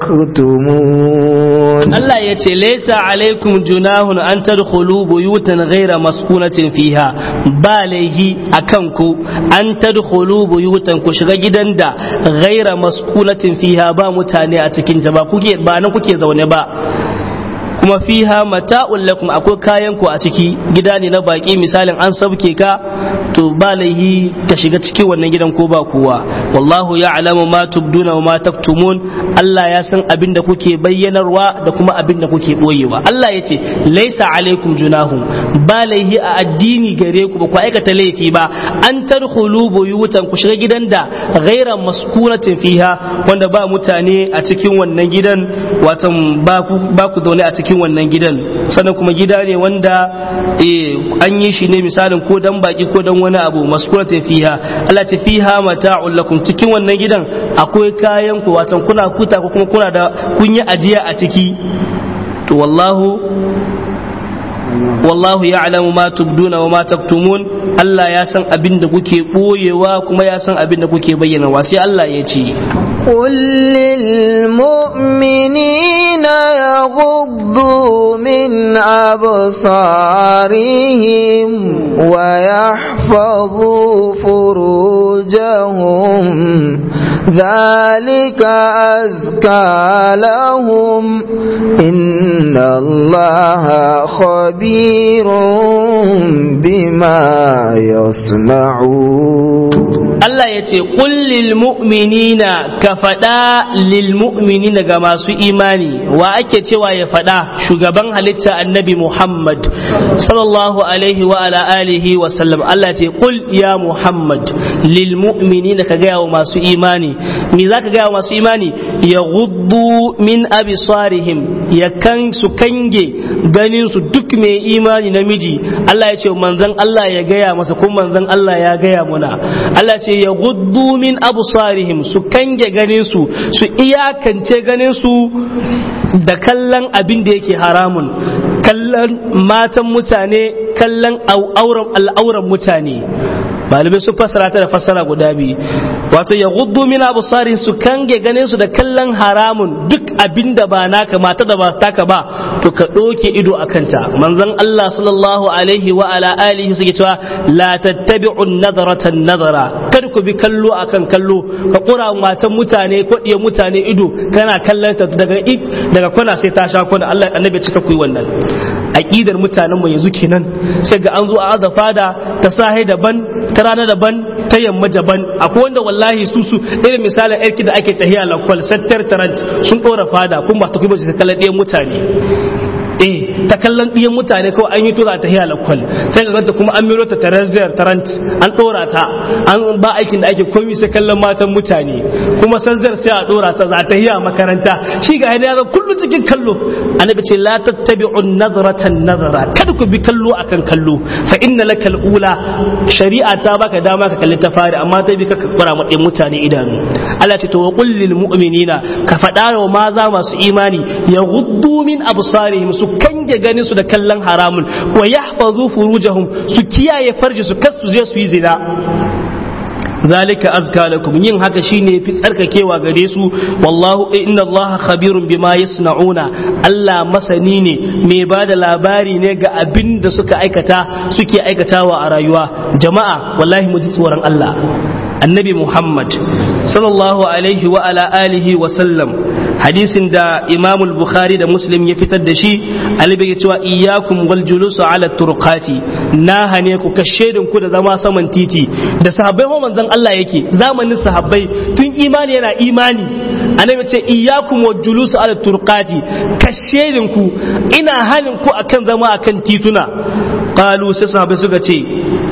تكتمون الله يتي ليس عليكم جناه أن تدخلوا بيوتا غير مسكونة فيها باليه أكنكو أن تدخلوا بيوتا كشغا جدا غير مسكونة فيها با متاني أتكين ba kuke ba nan kuke zaune ba kuma fiha mata'un lakum akwai kayan ku a ciki gida ne na baki misalin an sabke ka to ba laihi ka shiga cikin wannan gidan ko ba kowa wallahu ya'lamu ma tubduna wa ma taktumun Allah ya san abin da kuke bayyanarwa da kuma abin da kuke boyewa Allah ya ce laisa alaikum junahum ba laihi a addini gare ku ba ku aikata laifi ba an tadkhulu buyutan ku shiga gidan da ghaira maskunatin fiha wanda ba mutane a cikin wannan gidan watan ba ku ba ku zaune a cikin cikin wannan gidan sannan kuma gida ne wanda an yi shi ne misalin ko dan baki ko dan wani abu maskurata fiha Allah ta fiha mata'un lakum cikin wannan gidan akwai kayan ku watan kuna kuta ko kuma kuna da kun yi ajiya a ciki to wallahu wallahu ya'lamu ma tubduna wa ma taktumun Allah ya san abin da kuke boyewa kuma ya san abin da kuke bayyana sai Allah ya ce قل للمؤمنين يغضوا من أبصارهم ويحفظوا فروجهم ذلك أزكى لهم إن الله خبير بما يصنعون Allah ya ce kullil mu'minina ka faɗa lil mu'minina ga masu imani wa ake cewa ya faɗa shugaban halitta annabi Muhammad sallallahu alaihi wa ala alihi wa sallam Allah ce kul ya Muhammad lil mu'minina ka gaya wa masu imani me za ka gaya wa masu imani ya guddu min abisarihim ya kan su kange ganin su duk mai imani namiji Allah ya ce manzon Allah ya gaya masa kuma manzon Allah ya gaya muna Allah ce ya guddu min absarihim su kange ganin su su iyakance ganin su da kallon abin da yake haramun kallon matan mutane kallon al'auran mutane malamai sun fassara ta da fassara guda biyu wato ya guddu min absarin su kange ganin su da kallon haramun duk abin da ba naka mata da ba taka ba to ka ɗoke ido a kanta manzon Allah sallallahu alaihi wa ala alihi suke cewa la tattabi'u nadaratan nadara kar ku bi kallo akan kallo ka kura matan mutane ko diya mutane ido kana kallon ta daga daga kwana sai ta sha kwana Allah annabi cika ku yi wannan aqidar mutanen mu yanzu kenan sai ga an zo a aza fada ta sahi daban ta rana daban ta yamma daban akwai wanda wallahi su su irin misalin aiki da ake tahiya lakwal sattar tarant sun ɗora fada kuma ba ta kuma su kallon ɗayan mutane eh ta kallon ɗiyan mutane kawai an yi tura ta hiya lakwal sai ga ganta kuma an miro ta taraziyar tarant an ɗora ta an ba aikin da ake komi sai kallon matan mutane kuma sanzar sai a ɗora ta za ta hiya makaranta shi ga ya kullu cikin kallo annabi ce la tattabi'un nadratan nazara kada ku bi kallo akan kallo fa inna lakal ula shari'a ta baka dama ka kalli ta fari amma ta bi ka kura mu mutane idanu Allah ce to wa qul lil mu'minina ka faɗa wa maza masu imani yaghuddu min absarihim su kange ganin su da kallon haramun wa yahfazu furujahum su kiyaye farji su kasu je su yi zina zalika azka lakum yin haka shine fi tsarkakewa gare su wallahu inna allaha khabirun bima yasnauna Allah masani ne mai bada labari ne ga abin da suka aikata suke aikatawa a rayuwa jama'a wallahi mu ji tsoron Allah annabi Muhammad sallallahu alaihi wa ala alihi wa sallam hadisin da Imam Bukhari da Muslim ya fitar da shi alibi ya cewa iyyakum wal julusu ala turqati na hane ku kashedin ku da zama saman titi da sahabbai ho manzon Allah yake zamanin sahabbai tun imani yana imani annabi ce iyyakum wal julusu ala turqati kashedin ku ina hanin ku akan zama akan tituna qalu sai sahabbai suka ce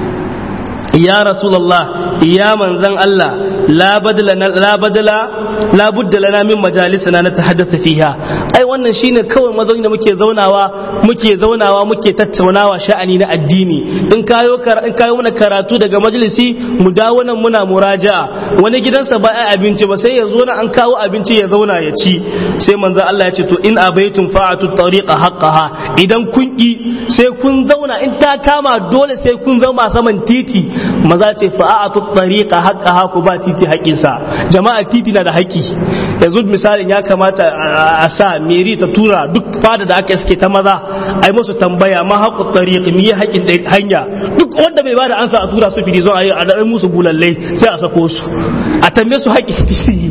ya rasulullah ya manzan Allah la badala la badala la budda lana min majalisina na tahaddatha fiha ai wannan shine kawai mazauni da muke zaunawa muke zaunawa muke tattaunawa sha'ani na addini in kayo in kayo mana karatu daga majalisi mu dawo nan muna muraja'a wani gidansa ba ai abinci ba sai ya zo nan an kawo abinci ya zauna ya ci sai manzon Allah ya ce to in abaitum fa'atu tariqa haqqaha idan kun ki sai kun zauna in ta kama dole sai kun zama saman titi maza ce fa'atu tariqa haqqaha ku ba titi haƙƙinsa jama'a titi na da haƙƙi yanzu misalin ya kamata a sa meri ta tura duk fada da aka iske ta maza ai musu tambaya ma haƙƙu tariqi me haƙƙin hanya duk wanda bai bada ansa a tura su fili zo a yi a da musu bulallai sai a sako su a tambaye su haƙƙin titi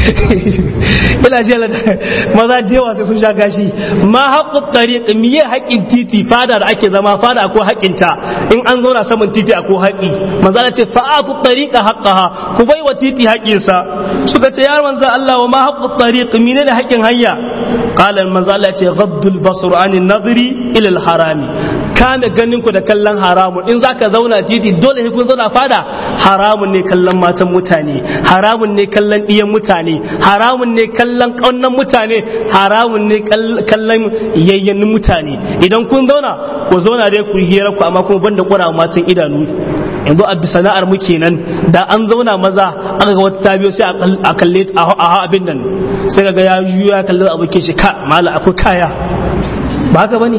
ina ji maza da yawa sai sun sha gashi ma haƙƙu tariqi me haƙƙin titi fada da ake zama fada akwai haƙƙinta in an zauna saman titi akwai haƙƙi maza ce fa'atu tariqa haqqaha ku bai wa titi haƙƙinsa suka ce ya manzo Allah wa ma haqqu tariq mine da haƙƙin hanya qala manzo Allah ce ghaddul basr anin nadri ila al harami kame ganin ku da kallon haramun in zaka zauna titi dole sai kun zauna fada haramun ne kallon matan mutane haramun ne kallon iyan mutane haramun ne kallon ƙaunan mutane haramun ne kallon yayyanin mutane idan kun zauna ku zauna dai ku hira ku amma kuma banda ƙura matan idanu yanzu a sana'ar mu kenan da an zauna maza aka ga wata tabiyo sai a kalle a abin nan sai ga ya juya ya kalli abokin shi ka mala akwai kaya ba haka bane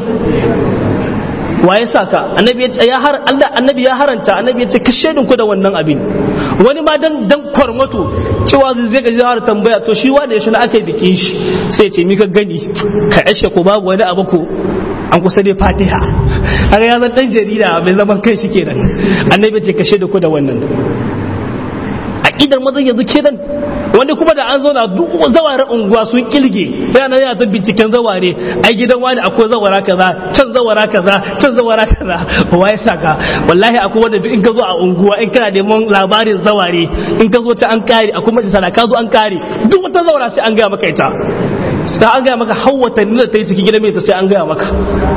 wa ya saka annabi ya har Allah annabi ya haranta annabi ya ce ka shedin ku da wannan abin wani ma dan dan kwarmato cewa zai ga har tambaya to shi wanda ya shi na aka yi bikin shi sai ce mi ka gani ka ashe ko babu wani abu ko an kusa dai fatiha har ya zan dan jarida mai zaman kai shi kenan annabi ce kashe da ku da wannan aqidar mazan yanzu kenan wanda kuma da an zo na duk zawaren unguwa sun kilge yana yana ta binciken zaware ai gidan wani akwai zawara kaza can zawara kaza can zawara kaza wa ya saka wallahi akwai wanda in ka zo a unguwa in kana neman labarin zaware in ka zo ta an kare akwai majalisa ka zo an kare duk wata zawara sai an gaya maka ita sai an gaya maka har watanni da ta yi cikin gidan mai ta sai an gaya maka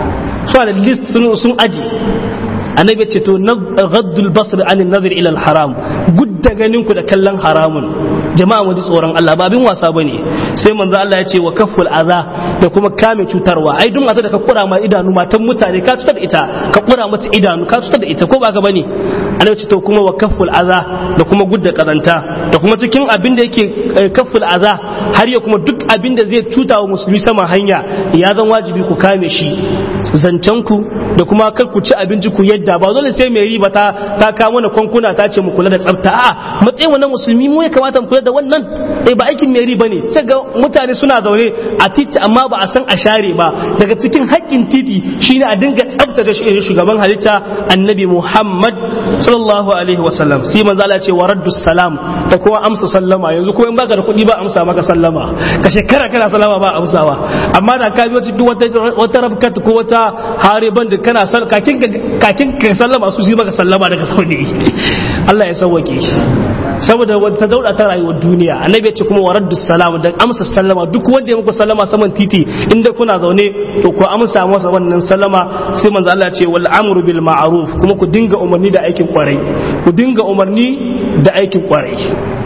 su da list sun aji annabi ce to ghaddul basr an nazar ila al haram gudda ganin ku da kallon haramun jama'a mu ji tsoron Allah ba abin wasa bane sai manzo Allah ya ce wa kafful aza da kuma kame cutarwa ai duk mata da ka kura ma idanu matan mutane ka cutar da ita ka kura mata idanu ka cutar da ita ko ba ka bane annabi ce to kuma wa kafful aza da kuma gudda kazanta da kuma cikin abin da yake kafful aza har ya kuma duk abin da zai cuta wa musulmi sama hanya ya zan wajibi ku kame shi zancen ku da kuma kar ku ci abinci ku yadda ba dole sai mai riba ta ta kawo mana kwankuna ta ce mu kula da tsafta a matsayin mu na musulmi mu ya kamata mu kula da wannan eh ba aikin mai riba ne sai ga mutane suna zaune a titi amma ba a san a share ba daga cikin haƙƙin titi shine a dinga tsaftace shi shugaban halitta annabi Muhammad sallallahu alaihi wasallam sai manzo Allah ce wa raddus salam da kuma amsa sallama yanzu ko in baka da kuɗi ba amsa maka sallama ka shekara kana sallama ba amsawa amma da ka biyo cikin wata wata rabkat ko wata hariban da kana kakin kakin ka sallama su yi maka sallama daga saudi Allah ya sauwake saboda wata dauda ta rayuwar duniya annabi ya ce kuma waraddu salam da amsa sallama duk wanda ya muku sallama saman titi inda kuna zaune to ku amsa masa wannan sallama sai manzo Allah ya ce wal amru bil ma'ruf kuma ku dinga umarni da aikin kwarai ku dinga umarni da aikin kwarai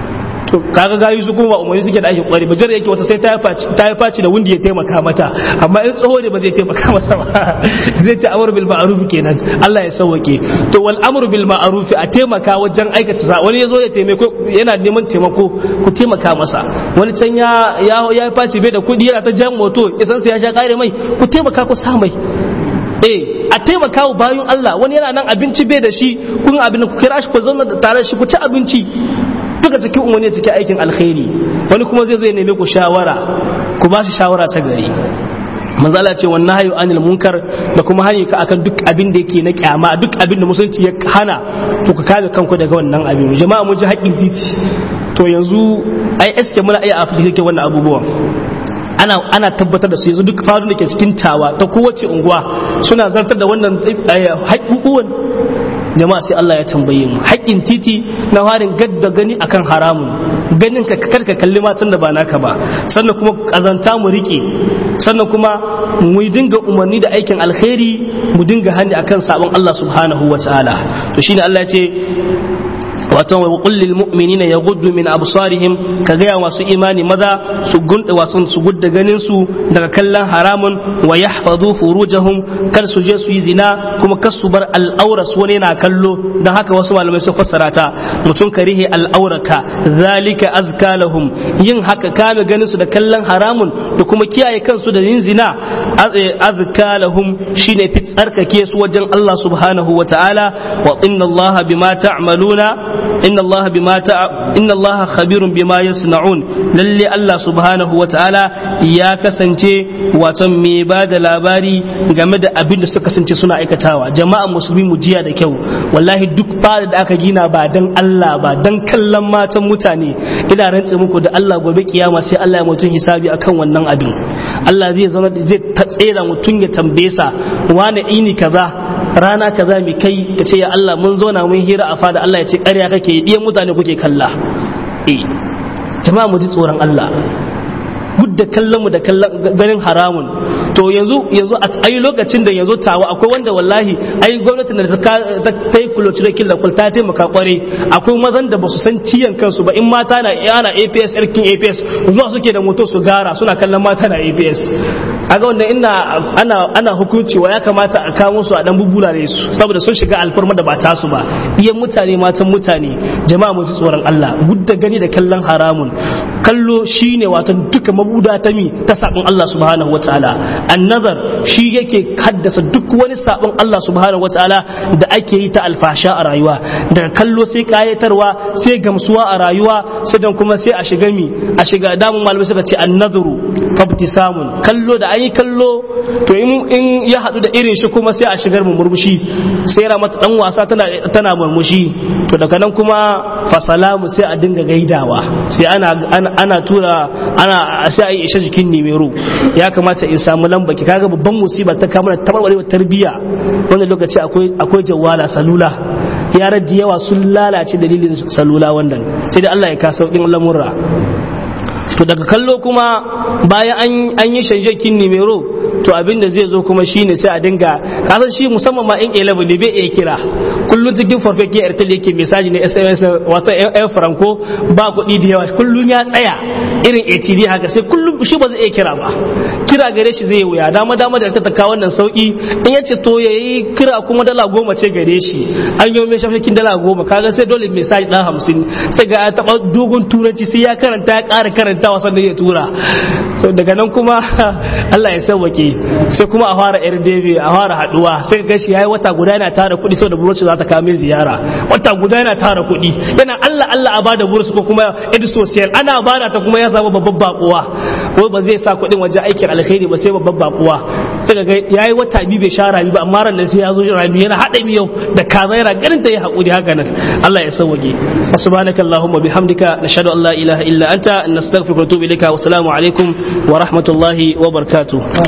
to kaga gayu su kuma ba umarni suke da ake kwari ba jar yake wata sai ta yi faci da wundi ya taimaka mata amma in tsoho ne ba zai taimaka masa ba zai ce amru bil ma'ruf kenan Allah ya sauwake to wal amru bil ma'ruf a taimaka wajen aikata sa wani yazo ya taimako yana neman taimako ku taimaka masa wani can ya ya ya faci bai da kudi yana ta jan moto isan sai ya sha kare mai ku taimaka ku sa mai eh a taimaka wa bayan Allah wani yana nan abinci bai da shi kun abin ku kira shi ku zauna tare shi ku ci abinci duka cikin umarni cikin aikin alkhairi wani kuma zai zai neme ku shawara ku ba shi shawara ta gari manzala ce wannan hayu anil munkar da kuma hani ka akan duk abin da yake na kyama duk abin da musulunci ya hana to ka kame kanku daga wannan abin jama'a mun ji haƙƙin titi to yanzu ai eske muna iya afirka wannan abubuwan ana ana tabbatar da su yanzu duk faru da ke cikin tawa ta kowace unguwa suna zartar da wannan haƙƙuƙuwan jama'a sai Allah ya tambaye mu haƙƙin titi na harin gadda gani akan haramun ganin ka karka kalli matan da ba naka ba sannan kuma kazanta mu rike sannan kuma mu dinga umarni da aikin alkhairi mu dinga hani akan sabon Allah subhanahu wa ta'ala to shine Allah ya ce wato wa qul lil mu'minina yaghuddu min absarihim ka ga masu imani maza su gunda wasun su gudda ganin su daga kallon haramun wa yahfazu furujahum kar su je su yi zina kuma kar su bar al'aura su wani na kallo dan haka wasu malamai sun fassara ta mutum karihi al'auraka zalika azka lahum yin haka kame ganin su da kallon haramun da kuma kiyaye kansu da yin zina azka lahum shine fi tsarkake su wajen Allah subhanahu wa ta'ala wa inna Allah bima ta'maluna inna Allah bima ta inna Allah khabirun bima yasna'un lalle Allah subhanahu wa ta'ala ya kasance wato me ba da labari game da abin da suka kasance suna aikatawa jama'a musulmi mu jiya da kyau wallahi duk fara da aka gina ba dan Allah ba dan kallon matan mutane ina rantse muku da Allah gobe kiyama sai Allah ya mutum hisabi akan wannan abin Allah zai zama zai tsera mutum ya tambaye sa wane ini kaza rana kaza mai kai ka ce ya Allah mun zauna mun hira a fada Allah ya ce ƙarya kake yi ɗiyan mutane kuke kalla eh jama'a mu ji tsoron Allah duk da kallon mu da kallon ganin haramun to yanzu yanzu a ayi lokacin da yanzu tawa akwai wanda wallahi ai gwamnati da ta ta yi kulocin killa kul ta taimaka kware akwai mazan da basu san ciyan kansu ba in mata na yana APS irkin APS zuwa suke da moto su gara suna kallon mata na APS aga wanda ina ana ana hukunci wa ya kamata a kamo su a dan bubula da su saboda sun shiga alfarma da ba ta su ba iyan mutane matan mutane jama'a mu ji tsoron Allah gudda gani da kallon haramun kallo shine wato duka mabuda ta mi ta sabon Allah subhanahu wataala annazar shi yake haddasa duk wani sabon Allah subhanahu wataala da ake yi ta alfasha a rayuwa daga kallo sai kayatarwa sai gamsuwa a rayuwa sai dan kuma sai a shiga mi a shiga damun malamai suka ce annazaru fabtisamun kallo da ayi kallo to in ya hadu da irin shi kuma sai a shigar mu murmushi sai ra mata dan wasa tana tana murmushi to daga nan kuma fasalamu sai a dinga gaidawa sai ana ana tura ana sai a yi isha jikin nimero ya kamata in samu lamba ki kaga babban musiba ta kama da tabarbarewa tarbiyya wanda lokaci akwai akwai jawala salula yaran da yawa sun lalace dalilin salula wannan sai da Allah ya ka saukin lamurra to daga kallo kuma bayan an yi shanjakin nimero to abin da zai zo kuma shine sai a dinga kasan shi musamman ma in eleven ne bai iya kira kullum cikin farfake airtel yake mesaji ne sms wato yan franco ba kuɗi da yawa kullum ya tsaya irin atd haka sai kullum shi ba zai iya kira ba kira gare shi zai wuya dama dama da ta taka wannan sauki in ya ce to ya yi kira kuma dala goma ce gare shi an yi mai shafakin dala goma kaga sai dole mesaji ɗan hamsin sai ga ya taɓa dogon turanci sai ya karanta ya ƙara karantawa sannan ya tura daga nan kuma Allah ya sauwake sai kuma a fara yar debe a fara haduwa sai ga shi yayi wata guda yana tara kuɗi saboda burusu za ta kame ziyara wata guda yana tara kuɗi yana Allah Allah a bada burusu ko kuma ed social ana bada ta kuma ya samu babban bakuwa ko ba zai sa kuɗin wajen aikin alkhairi ba sai babban bakuwa daga ga yayi wata biyu bai sha rabi ba amma ran sai ya zo rabi yana hada miyau da kaza yana ganin ta yi hakuri haka nan Allah ya sauwake subhanakallahumma bihamdika nashhadu an la ilaha illa anta nastaghfiruka wa natubu ilayka wa assalamu alaikum wa rahmatullahi wa barakatuh